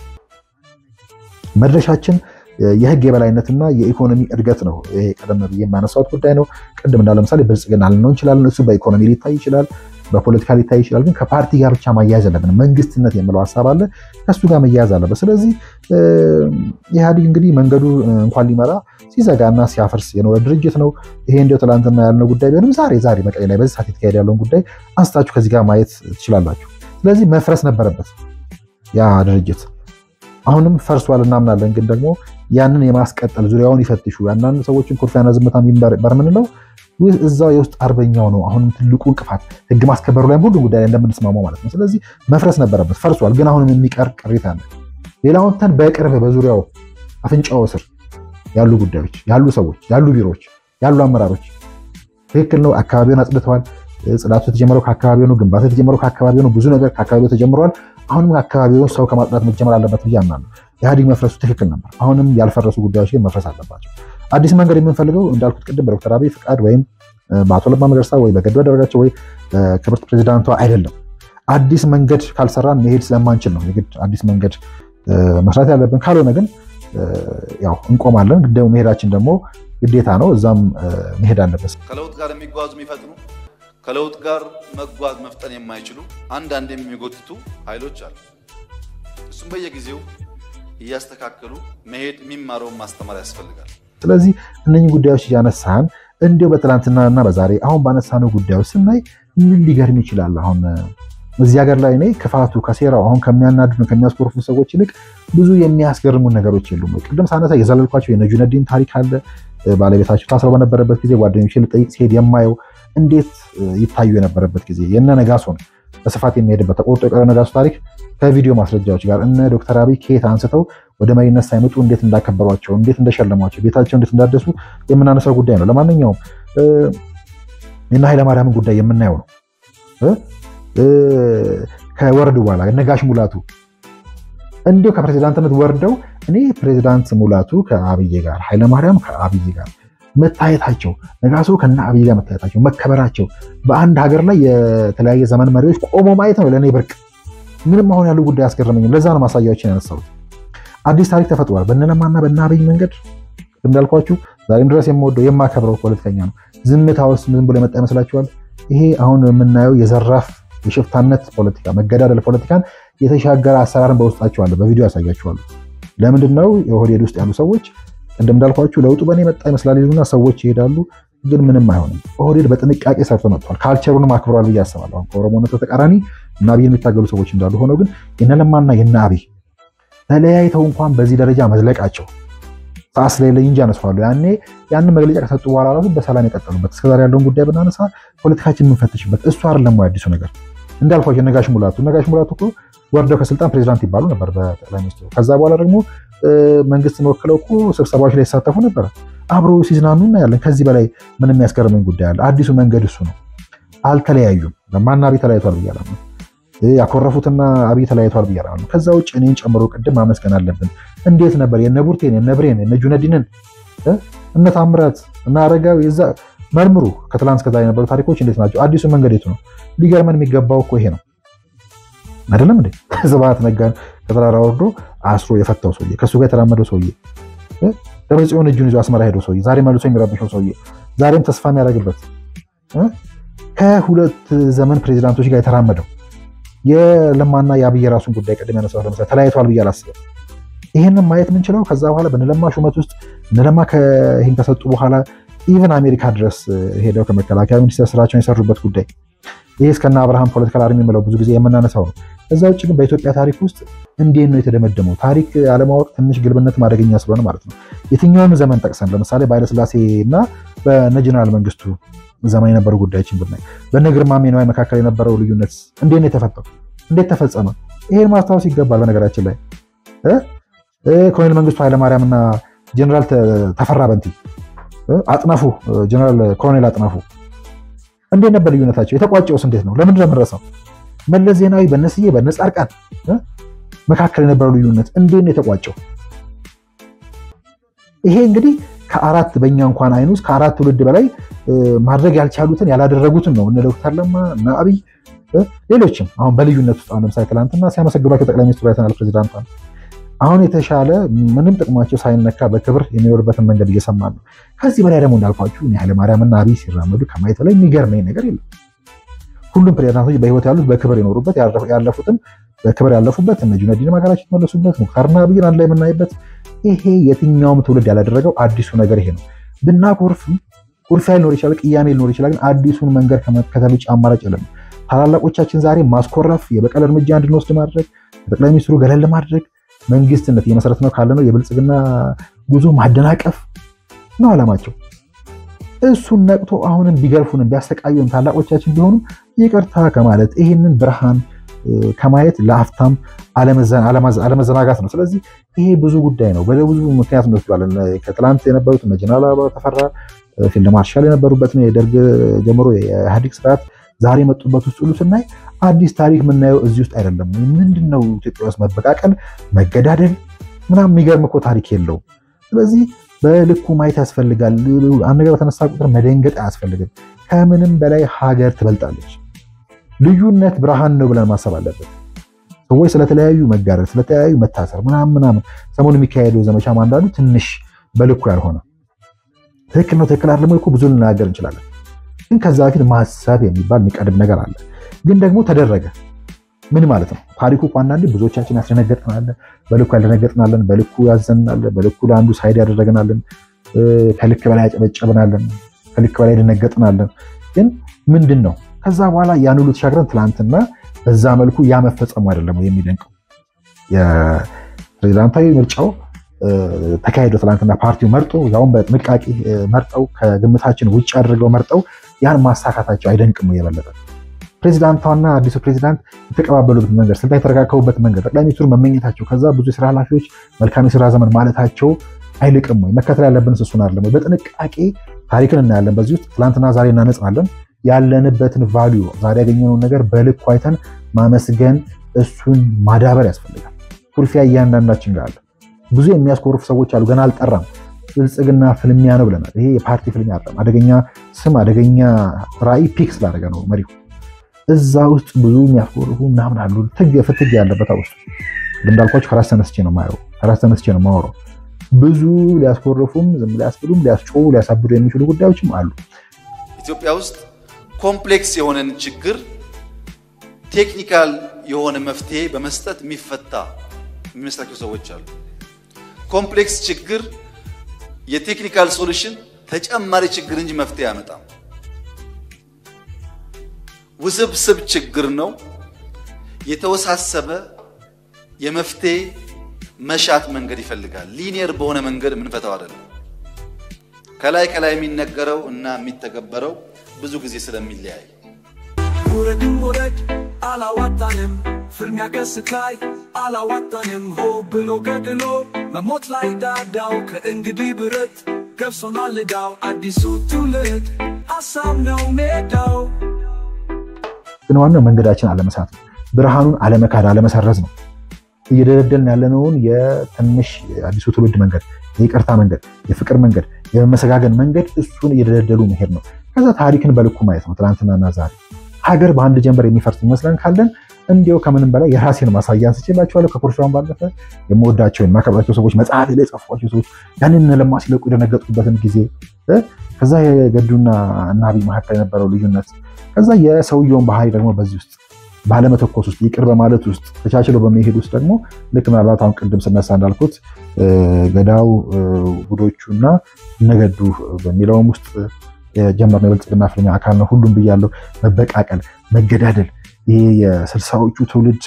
መድረሻችን የህግ የበላይነትና የኢኮኖሚ እድገት ነው። ይሄ ቀደም ብዬ የማነሳሁት ጉዳይ ነው። ቅድም እንዳለ ምሳሌ ብልጽግና ልንሆን እንችላለን። እሱ በኢኮኖሚ ሊታይ ይችላል፣ በፖለቲካ ሊታይ ይችላል። ግን ከፓርቲ ጋር ብቻ ማያያዝ አለብን። መንግስትነት የምለው ሀሳብ አለ፣ ከሱ ጋር መያያዝ አለበት። ስለዚህ ኢህአዲግ እንግዲህ መንገዱ እንኳን ሊመራ ሲዘጋና ሲያፈርስ የኖረ ድርጅት ነው። ይሄ እንዲያው ትላንትና ያልነው ጉዳይ ቢሆንም ዛሬ ዛሬ መቀሌ ላይ በዚህ ሰዓት የተካሄደ ያለውን ጉዳይ አንስታችሁ ከዚህ ጋር ማየት ትችላላችሁ። ስለዚህ መፍረስ ነበረበት ያ ድርጅት። አሁንም ፈርሷል እናምናለን። ግን ደግሞ ያንን የማስቀጠል ዙሪያውን ይፈትሹ ያንዳንድ ሰዎችን ኩርፊያና ዝምታ የሚበር ምንለው እዛው የውስጥ አርበኛው ነው። አሁንም ትልቁ እንቅፋት ህግ ማስከበሩ ላይ ሁሉ ጉዳይ ላይ እንደምንስማማው ማለት ነው። ስለዚህ መፍረስ ነበረበት፣ ፈርሷል። ግን አሁንም የሚቀር ቅሪት አለ። ሌላውን ተን በቅርብ በዙሪያው አፍንጫው ስር ያሉ ጉዳዮች ያሉ ሰዎች ያሉ ቢሮዎች ያሉ አመራሮች ትክክል ነው። አካባቢውን አጽድተዋል። ጽዳቱ የተጀመረው ከአካባቢ ነው። ግንባታ የተጀመረው ከአካባቢ ነው። ብዙ ነገር ከአካባቢው ተጀምረዋል። አሁንም አካባቢውን ሰው ከማጽዳት መጀመር አለበት ብዬ አምናለሁ። ኢህአዴግ መፍረሱ ትክክል ነበር። አሁንም ያልፈረሱ ጉዳዮች ግን መፍረስ አለባቸው። አዲስ መንገድ የምንፈልገው እንዳልኩት ቅድም በዶክተር አብይ ፍቃድ ወይም በአቶ ለማ መገርሳ ወይ በገዱ አንዳርጋቸው ወይ ክብርት ፕሬዚዳንቷ አይደለም። አዲስ መንገድ ካልሰራን መሄድ ስለማንችል ነው የግድ አዲስ መንገድ መስራት ያለብን። ካልሆነ ግን ያው እንቆማለን። ደግሞ መሄዳችን ደግሞ ግዴታ ነው። እዛም መሄድ አለበት። ከለውጥ ጋር የሚጓዙ የሚፈጥኑ ከለውጥ ጋር መጓዝ መፍጠን የማይችሉ አንዳንድ የሚጎትቱ ኃይሎች አሉ። እሱም በየጊዜው እያስተካከሉ መሄድ የሚማረውን ማስተማር ያስፈልጋል። ስለዚህ እነኚህ ጉዳዮች እያነሳን እንዲሁ በትናንትና እና በዛሬ አሁን ባነሳነው ጉዳዮች ስናይ ምን ሊገርም ይችላል? አሁን እዚህ ሀገር ላይ እኔ ክፋቱ ከሴራው አሁን ከሚያናድዱ ከሚያስኮርፉ ሰዎች ይልቅ ብዙ የሚያስገርሙ ነገሮች የሉም። ቅድም ሳነሳ የዘለልኳቸው የነጁነዲን ታሪክ አለ። ባለቤታቸው ታስረው በነበረበት ጊዜ ጓደኞቼ ልጠይቅ ሲሄድ የማየው እንዴት ይታዩ የነበረበት ጊዜ የነ ነጋሶ ነው በስፋት የሚሄድበት ተቆርጦ የቀረ ነጋሶ ታሪክ ከቪዲዮ ማስረጃዎች ጋር እነ ዶክተር አብይ ከየት አንስተው ወደ መሪነት ሳይመጡ እንዴት እንዳከበሯቸው፣ እንዴት እንደሸለሟቸው፣ ቤታቸው እንዴት እንዳደሱ የምናነሳው ጉዳይ ነው። ለማንኛውም የነ ኃይለማርያምን ጉዳይ የምናየው ነው። ከወረዱ በኋላ ነጋሽ ሙላቱ እንዲሁ ከፕሬዚዳንትነት ወርደው እኔ ፕሬዚዳንት ሙላቱ ከአብይ ጋር ኃይለማርያም ከአብይ ጋር መታየታቸው ነጋሶ ከነ አብይ ጋር መታየታቸው መከበራቸው በአንድ ሀገር ላይ የተለያየ ዘመን መሪዎች ቆሞ ማየት ነው ለእኔ ብርቅ። ምንም አሁን ያለው ጉዳይ አያስገርመኝም። ለዛ ነው ማሳያዎችን ያነሳሁት። አዲስ ታሪክ ተፈጥሯል። በነለማና በነ አብይ መንገድ እንዳልኳችሁ ዛሬም ድረስ የምወደው የማከብረው ፖለቲከኛ ነው። ዝምታ ውስጥ ዝም ብሎ የመጣ ይመስላችኋል? ይሄ አሁን የምናየው የዘራፍ የሽፍታነት ፖለቲካ መገዳደል ፖለቲካን የተሻገረ አሰራርን በውስጣቸው አለ። በቪዲዮ ያሳያችኋለሁ። ለምንድን ነው የኦህዴድ ውስጥ ያሉ ሰዎች ቅድም እንዳልኳችሁ ለውጡ በእኔ መጣ ይመስላል ይሉና ሰዎች ይሄዳሉ፣ ግን ምንም አይሆንም። ኦህዴድ በጥንቃቄ ሰርቶ መጥቷል። ካልቸሩንም አክብሯል ብዬ አስባለሁ። አሁን ከኦሮሞነት በተቃራኒ እና አብይን የሚታገሉ ሰዎች እንዳሉ ሆነው ግን የነለማና የነ አብይ ተለያይተው እንኳን በዚህ ደረጃ መዝለቃቸው ሰዓት ስለሌለኝ እንጂ አነሳዋለሁ። ያኔ ያንን መግለጫ ከሰጡ በኋላ ራሱ በሰላም የቀጠሉበት እስከዛሬ ያለውን ጉዳይ ብናነሳ ፖለቲካችን የምንፈትሽበት እሱ አይደለም ወይ አዲሱ ነገር እንዳልኳቸው ነጋሽ ሙላቱ ነጋሽ ሙላቱ እኮ ወርደው ከስልጣን ፕሬዚዳንት ይባሉ ነበር በጠቅላይ ሚኒስትሩ። ከዛ በኋላ ደግሞ መንግስትን ወክለው እኮ ስብሰባዎች ላይ የተሳተፉ ነበር። አብሮ ሲዝናኑ እናያለን። ከዚህ በላይ ምን የሚያስገርመኝ ጉዳይ አለ? አዲሱ መንገድ እሱ ነው። አልተለያዩም። ለማና አብይ ተለያይቷል ብያለሁ። ያኮረፉትና አብይ ተለያይቷል ብያለሁ። ከዛ ውጭ እኔን ጨምሮ ቅድም ማመስገን አለብን። እንዴት ነበር የነ ቡርቴን የነ ብሬን የነ ጁነዲንን እነ ታምራት እና አረጋዊ እዛ መርምሩ። ከትላንት እስከዛ የነበሩ ታሪኮች እንዴት ናቸው? አዲሱ መንገድ የቱ ነው? ሊገርመን የሚገባው እኮ ይሄ ነው አይደለም እንዴ? ስብሐት ነጋን ከተራራ ወርዶ አስሮ የፈታው ሰውዬ፣ ከእሱ ጋር የተራመደው ሰውዬ፣ ደብረጽዮን እጁን ይዞ አስመራ ሄደው ሰውዬ፣ ዛሬ መልሶ የሚረብሸው ሰውዬ፣ ዛሬም ተስፋ የሚያደርግበት ከሁለት ዘመን ፕሬዚዳንቶች ጋር የተራመደው የለማና የአብይ የራሱን ጉዳይ ቅድም ያነሳው ለምሳሌ ተለያይተዋል ብዬ አላስብም። ይህንን ማየት የምንችለው ከዛ በኋላ በነለማ ሹመት ውስጥ እነለማ ይህን ከሰጡ በኋላ ኢቨን አሜሪካ ድረስ ሄደው ከመከላከያ ሚኒስቴር ስራቸውን የሰሩበት ጉዳይ ይህ እስከና አብርሃም ፖለቲካል አርሚ የምለው ብዙ ጊዜ የምናነሳው ነው። ከዛ ውጭ ግን በኢትዮጵያ ታሪክ ውስጥ እንዴት ነው የተደመደመው? ታሪክ አለማወቅ ትንሽ ግልብነት ማደገኛ ስለሆነ ማለት ነው። የትኛውን ዘመን ጠቅሰን ለምሳሌ በኃይለስላሴ እና በነ ጀነራል መንግስቱ ዘመን የነበሩ ጉዳዮችን ብናይ በነ ግርማሜ ነዋይ መካከል የነበረው ልዩነት እንዴት ነው የተፈጠው? እንዴት ተፈጸመ? ይሄን ማስታወስ ይገባል። በነገራችን ላይ ኮሎኔል መንግስቱ ኃይለማርያም እና ጀነራል ተፈራ በንቲ አጥናፉ ጀነራል ኮሎኔል አጥናፉ እንዴት ነበር ልዩነታቸው? የተቋጨውስ እንዴት ነው? ለምንድን ነው የምንረሳው? መለስ ዜናዊ በነስዬ በነ ጻድቃን መካከል የነበረው ልዩነት እንዴት ነው የተቋጨው? ይሄ እንግዲህ ከአራት በእኛ እንኳን አይን ውስጥ ከአራት ትውልድ በላይ ማድረግ ያልቻሉትን ያላደረጉትን ነው እነ ዶክተር ለማ እነ አብይ ሌሎችም አሁን በልዩነት ውስጥ አሁን ለምሳሌ ትናንትና ሲያመሰግኗቸው ጠቅላይ ሚኒስትሩ አይተናል። ፕሬዚዳንቷ አሁን የተሻለ ምንም ጥቅማቸው ሳይነካ በክብር የሚኖርበትን መንገድ እየሰማን ነው። ከዚህ በላይ ደግሞ እንዳልኳችሁ ኃይለማርያምና አብይ ሲራመዱ ከማየት በላይ የሚገርመኝ ነገር የለም። ሁሉም ፕሬዚዳንቶች በህይወት ያሉት በክብር የኖሩበት ያለፉትም በክብር ያለፉበት እነ ጁነዲን ሀገራቸው የተመለሱበት ሙክታርና አብይን አንድ ላይ የምናይበት ይሄ የትኛውም ትውልድ ያላደረገው አዲሱ ነገር ይሄ ነው። ብናኮርፍም ኩርፊያ ሊኖር ይችላል፣ ቅያሜ ሊኖር ይችላል። ግን አዲሱን መንገድ ከመከተል ውጭ አማራጭ የለም። ታላላቆቻችን ዛሬ ማስኮረፍ፣ የበቀል እርምጃ እንድንወስድ ማድረግ፣ ጠቅላይ ሚኒስትሩ ገለል ማድረግ፣ መንግስትነት እየመሰረት ነው ካለ ነው የብልጽግና ጉዞ ማደናቀፍ ነው አላማቸው። እሱን ነቅቶ አሁንም ቢገርፉንም ቢያሰቃዩን ታላቆቻችን ቢሆኑ ይቅርታ ከማለት ይህንን ብርሃን ከማየት ለአፍታም አለመዘናጋት ነው። ስለዚህ ይሄ ብዙ ጉዳይ ነው። በብዙ ምክንያት እንወስዷለን። ከትላንት የነበሩት እነ ጀነራል አበባው ተፈራ ፊልድ ማርሻል የነበሩበትን የደርግ ጀምሮ የኢህአዴግ ስርዓት ዛሬ የመጡበት ውስጥ ሁሉ ስናይ አዲስ ታሪክ የምናየው እዚህ ውስጥ አይደለም። ምንድን ነው ኢትዮጵያ ውስጥ መበቃቀል፣ መገዳደል ምናምን የሚገርም እኮ ታሪክ የለውም። ስለዚህ በልኩ ማየት ያስፈልጋል። አንድ ነገር በተነሳ ቁጥር መደንገጥ አያስፈልግም። ከምንም በላይ ሀገር ትበልጣለች። ልዩነት ብርሃን ነው ብለን ማሰብ አለብን። ሰዎች ስለተለያዩ መጋረድ፣ ስለተለያዩ መታሰር ምናምን ምናምን ሰሞኑ የሚካሄደው ዘመቻ አንዳንዱ ትንሽ በልኩ ያልሆነ ትክክል ነው ትክክል አይደለም እኮ ብዙ ልናገር እንችላለን። ግን ከዛ በፊት ማሰብ የሚባል የሚቀድም ነገር አለ። ግን ደግሞ ተደረገ ምን ማለት ነው? ታሪኩ እኮ አንዳንዴ ብዙዎቻችን ያስደነገጥናለን፣ በልኩ ያልደነገጥናለን፣ በልኩ ያዘንናለን፣ በልኩ ለአንዱ ሳይድ ያደረግናለን፣ ከልክ በላይ ያጨበጨብናለን፣ ከልክ በላይ ደነገጥናለን። ግን ምንድን ነው ከዛ በኋላ ያን ሁሉ ተሻግረን ትላንትና በዛ መልኩ ያ መፈጸሙ አይደለም የሚደንቀው የፕሬዚዳንታዊ ምርጫው ተካሂዶ ትላንትና ፓርቲው መርጦ ያውን በጥንቃቄ መርጠው ከግምታችን ውጭ አድርገው መርጠው ያን ማሳካታቸው አይደንቅም የበለጠ ፕሬዚዳንቷና አዲሱ ፕሬዚዳንት የተቀባበሉበት መንገድ ስልጣን የተረካከቡበት መንገድ ጠቅላይ ሚኒስትሩ መመኘታቸው ከዛ ብዙ የስራ ኃላፊዎች መልካም የስራ ዘመን ማለታቸው አይልቅም ወይ? መከተል ያለብን እሱን አይደለም ወይ? በጥንቃቄ ታሪክን እናያለን። በዚህ ውስጥ ትላንትና ዛሬ እናነጻለን። ያለንበትን ቫሊዩ ዛሬ ያገኘነውን ነገር በልኩ አይተን ማመስገን፣ እሱን ማዳበር ያስፈልጋል። ኩርፊያ እያንዳንዳችን ጋር አለ። ብዙ የሚያስኮርፉ ሰዎች አሉ። ገና አልጠራም። ብልጽግና ፍልሚያ ነው ብለናል። ይሄ የፓርቲ ፍልሚያ አይደለም። አደገኛ ስም አደገኛ ራዕይ ፒክ ስላደረገ ነው መሪው እዛ ውስጥ ብዙ የሚያስኮርፉ ምናምን አሉ። ትግ ፍትግ ያለበት ውስጥ እንዳልኳቸው ከራስ ተነስቼ ነው የማየው፣ ከራስ ተነስቼ ነው የማወራው። ብዙ ሊያስኮርፉም ዝም ሊያስብሉም ሊያስጮሁ ሊያሳብዱ የሚችሉ ጉዳዮችም አሉ። ኢትዮጵያ ውስጥ ኮምፕሌክስ የሆነን ችግር ቴክኒካል የሆነ መፍትሄ በመስጠት የሚፈታ የሚመስላቸው ሰዎች አሉ። ኮምፕሌክስ ችግር የቴክኒካል ሶሉሽን ተጨማሪ ችግር እንጂ መፍትሄ አያመጣም። ውስብስብ ችግር ነው። የተወሳሰበ የመፍትሄ መሻት መንገድ ይፈልጋል። ሊኒየር በሆነ መንገድ የምንፈታው አይደለም። ከላይ ከላይ የሚነገረው እና የሚተገበረው ብዙ ጊዜ ስለሚለያይ ውረድም ውረድ አላዋጣንም፣ ፍልሚያ ገስት ላይ አላዋጣንም። ሆ ብሎ ገድሎ መሞት ላይ ዳዳው ከእንግዲህ ብረት ገብሶናል ዕዳው አዲሱ ትውልድ ሀሳብ ነው ሜዳው ግን ዋናው መንገዳችን አለመሳት ነው። ብርሃኑን አለመካድ አለመሰረዝ ነው። እየደለደልን ያለነውን የትንሽ አዲሱ ትውልድ መንገድ፣ የይቅርታ መንገድ፣ የፍቅር መንገድ፣ የመመሰጋገን መንገድ እሱን እየደለደሉ መሄድ ነው። ከዛ ታሪክን በልኩ ማየት ነው። ትናንትናና ዛሬ ሀገር በአንድ ጀንበር የሚፈርስ ይመስለን ካለን እንዲያው ከምንም በላይ የራሴን ማሳያ አንስቼላቸዋለሁ። ከኩርሻውን ባለፈ የምወዳቸው የማከብራቸው ሰዎች መጽሐፍ ላይ የጻፏቸው ሰዎች ያንን ለማ ሲለቁ የደነገጡበትን ጊዜ ከዛ የገዱና እና አብይ መካከል የነበረው ልዩነት ከዛ የሰውየውን ባህሪ ደግሞ በዚህ ውስጥ ባለመተኮስ ውስጥ ይቅር በማለት ውስጥ ተቻችለው በሚሄድ ውስጥ ደግሞ ልክ ምናልባት አሁን ቅድም ስነሳ እንዳልኩት ገዳው ውዶቹ እና እነገዱ በሚለውም ውስጥ የጀመርነው የብልጽግና ፍልሚያ አካል ነው። ሁሉም ብያለሁ። መበቃቀል፣ መገዳደል ይሄ የስልሳዎቹ ትውልድ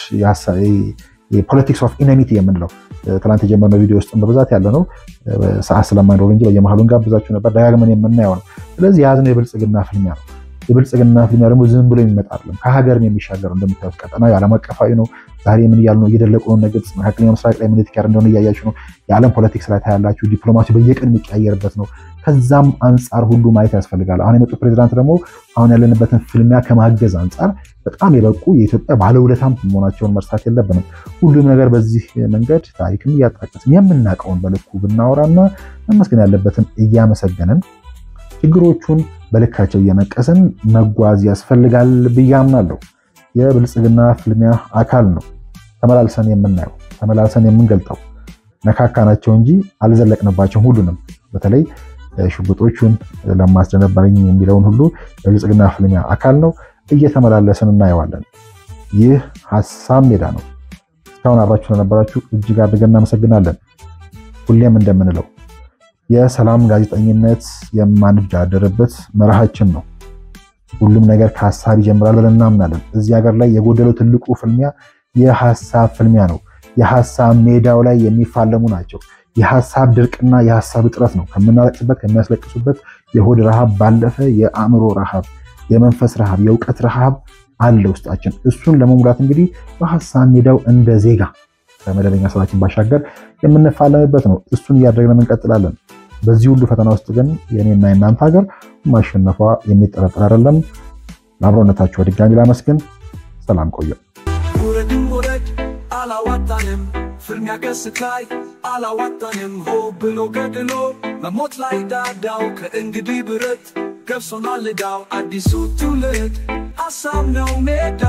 የፖለቲክስ ኦፍ ኢነሚቲ የምንለው ትናንት የጀመርነው ቪዲዮ ውስጥ በብዛት ያለ ነው። ሰዓት ስለማይኖር እንጂ በየመሀሉ እንጋብዛችሁ ነበር። ደጋግመን የምናየው ነው። ስለዚህ የያዝነው የብልጽግና ፍልሚያ ነው። የብልጽግና ፍልሚያ ደግሞ ዝም ብሎ የሚመጣ አይደለም። ከሀገርም የሚሻገር እንደምታዩት ቀጠና የዓለም አቀፋዊ ነው። ዛሬ ምን እያሉ ነው? እየደለቁ ነው። ግብጽ መካከለኛው ምስራቅ ላይ ምን የተካሄደ እንደሆነ እያያችሁ ነው። የዓለም ፖለቲክስ ላይ ታያላችሁ። ዲፕሎማሲ በየቀን የሚቀያየርበት ነው። ከዛም አንጻር ሁሉ ማየት ያስፈልጋል። አሁን የመጡ ፕሬዚዳንት ደግሞ አሁን ያለንበትን ፍልሚያ ከማገዝ አንጻር በጣም የበቁ የኢትዮጵያ ባለውለታም መሆናቸውን መርሳት የለብንም። ሁሉም ነገር በዚህ መንገድ ታሪክም እያጣቀስን የምናውቀውን በልኩ ብናወራና መመስገን ያለበትን እያመሰገንን ችግሮቹን በልካቸው እየነቀስን መጓዝ ያስፈልጋል ብዬ አምናለሁ። የብልጽግና ፍልሚያ አካል ነው። ተመላልሰን የምናየው ተመላልሰን የምንገልጠው ነካካናቸው እንጂ አልዘለቅንባቸውም። ሁሉንም በተለይ ሽጉጦቹን ለማስደነባኝ የሚለውን ሁሉ የብልጽግና ፍልሚያ አካል ነው። እየተመላለስን እናየዋለን። ይህ ሀሳብ ሜዳ ነው። እስካሁን አብራችሁ ስለነበራችሁ እጅግ አድርገን እናመሰግናለን። ሁሌም እንደምንለው የሰላም ጋዜጠኝነት የማንደራደርበት መርሃችን ነው። ሁሉም ነገር ከሀሳብ ይጀምራል ብለን እናምናለን። እዚህ ሀገር ላይ የጎደለው ትልቁ ፍልሚያ የሀሳብ ፍልሚያ ነው። የሀሳብ ሜዳው ላይ የሚፋለሙ ናቸው። የሀሳብ ድርቅና የሀሳብ እጥረት ነው። ከምናለቅስበት ከሚያስለቅሱበት የሆድ ረሃብ ባለፈ የአእምሮ ረሃብ፣ የመንፈስ ረሃብ፣ የእውቀት ረሃብ አለ ውስጣችን። እሱን ለመሙላት እንግዲህ በሀሳብ ሜዳው እንደ ዜጋ ከመደበኛ ስራችን ባሻገር የምንፋለምበት ነው። እሱን እያደረግን እንቀጥላለን። በዚህ ሁሉ ፈተና ውስጥ ግን የኔና የናንተ ሀገር ማሸነፏ የሚጠረጠር አይደለም። ለአብሮነታችሁ በድጋሚ ላመስግን። ሰላም ቆዩ። ውረድም ውረድ አላዋጣንም፣ ፍልሚያ ገስት ላይ አላዋጣንም። ሆ ብሎ ገድሎ መሞት ላይ ዳዳው ከእንግዲህ ብረት ገብሶናል ዕዳው አዲሱ ትውልድ ሀሳብ ነው ሜዳ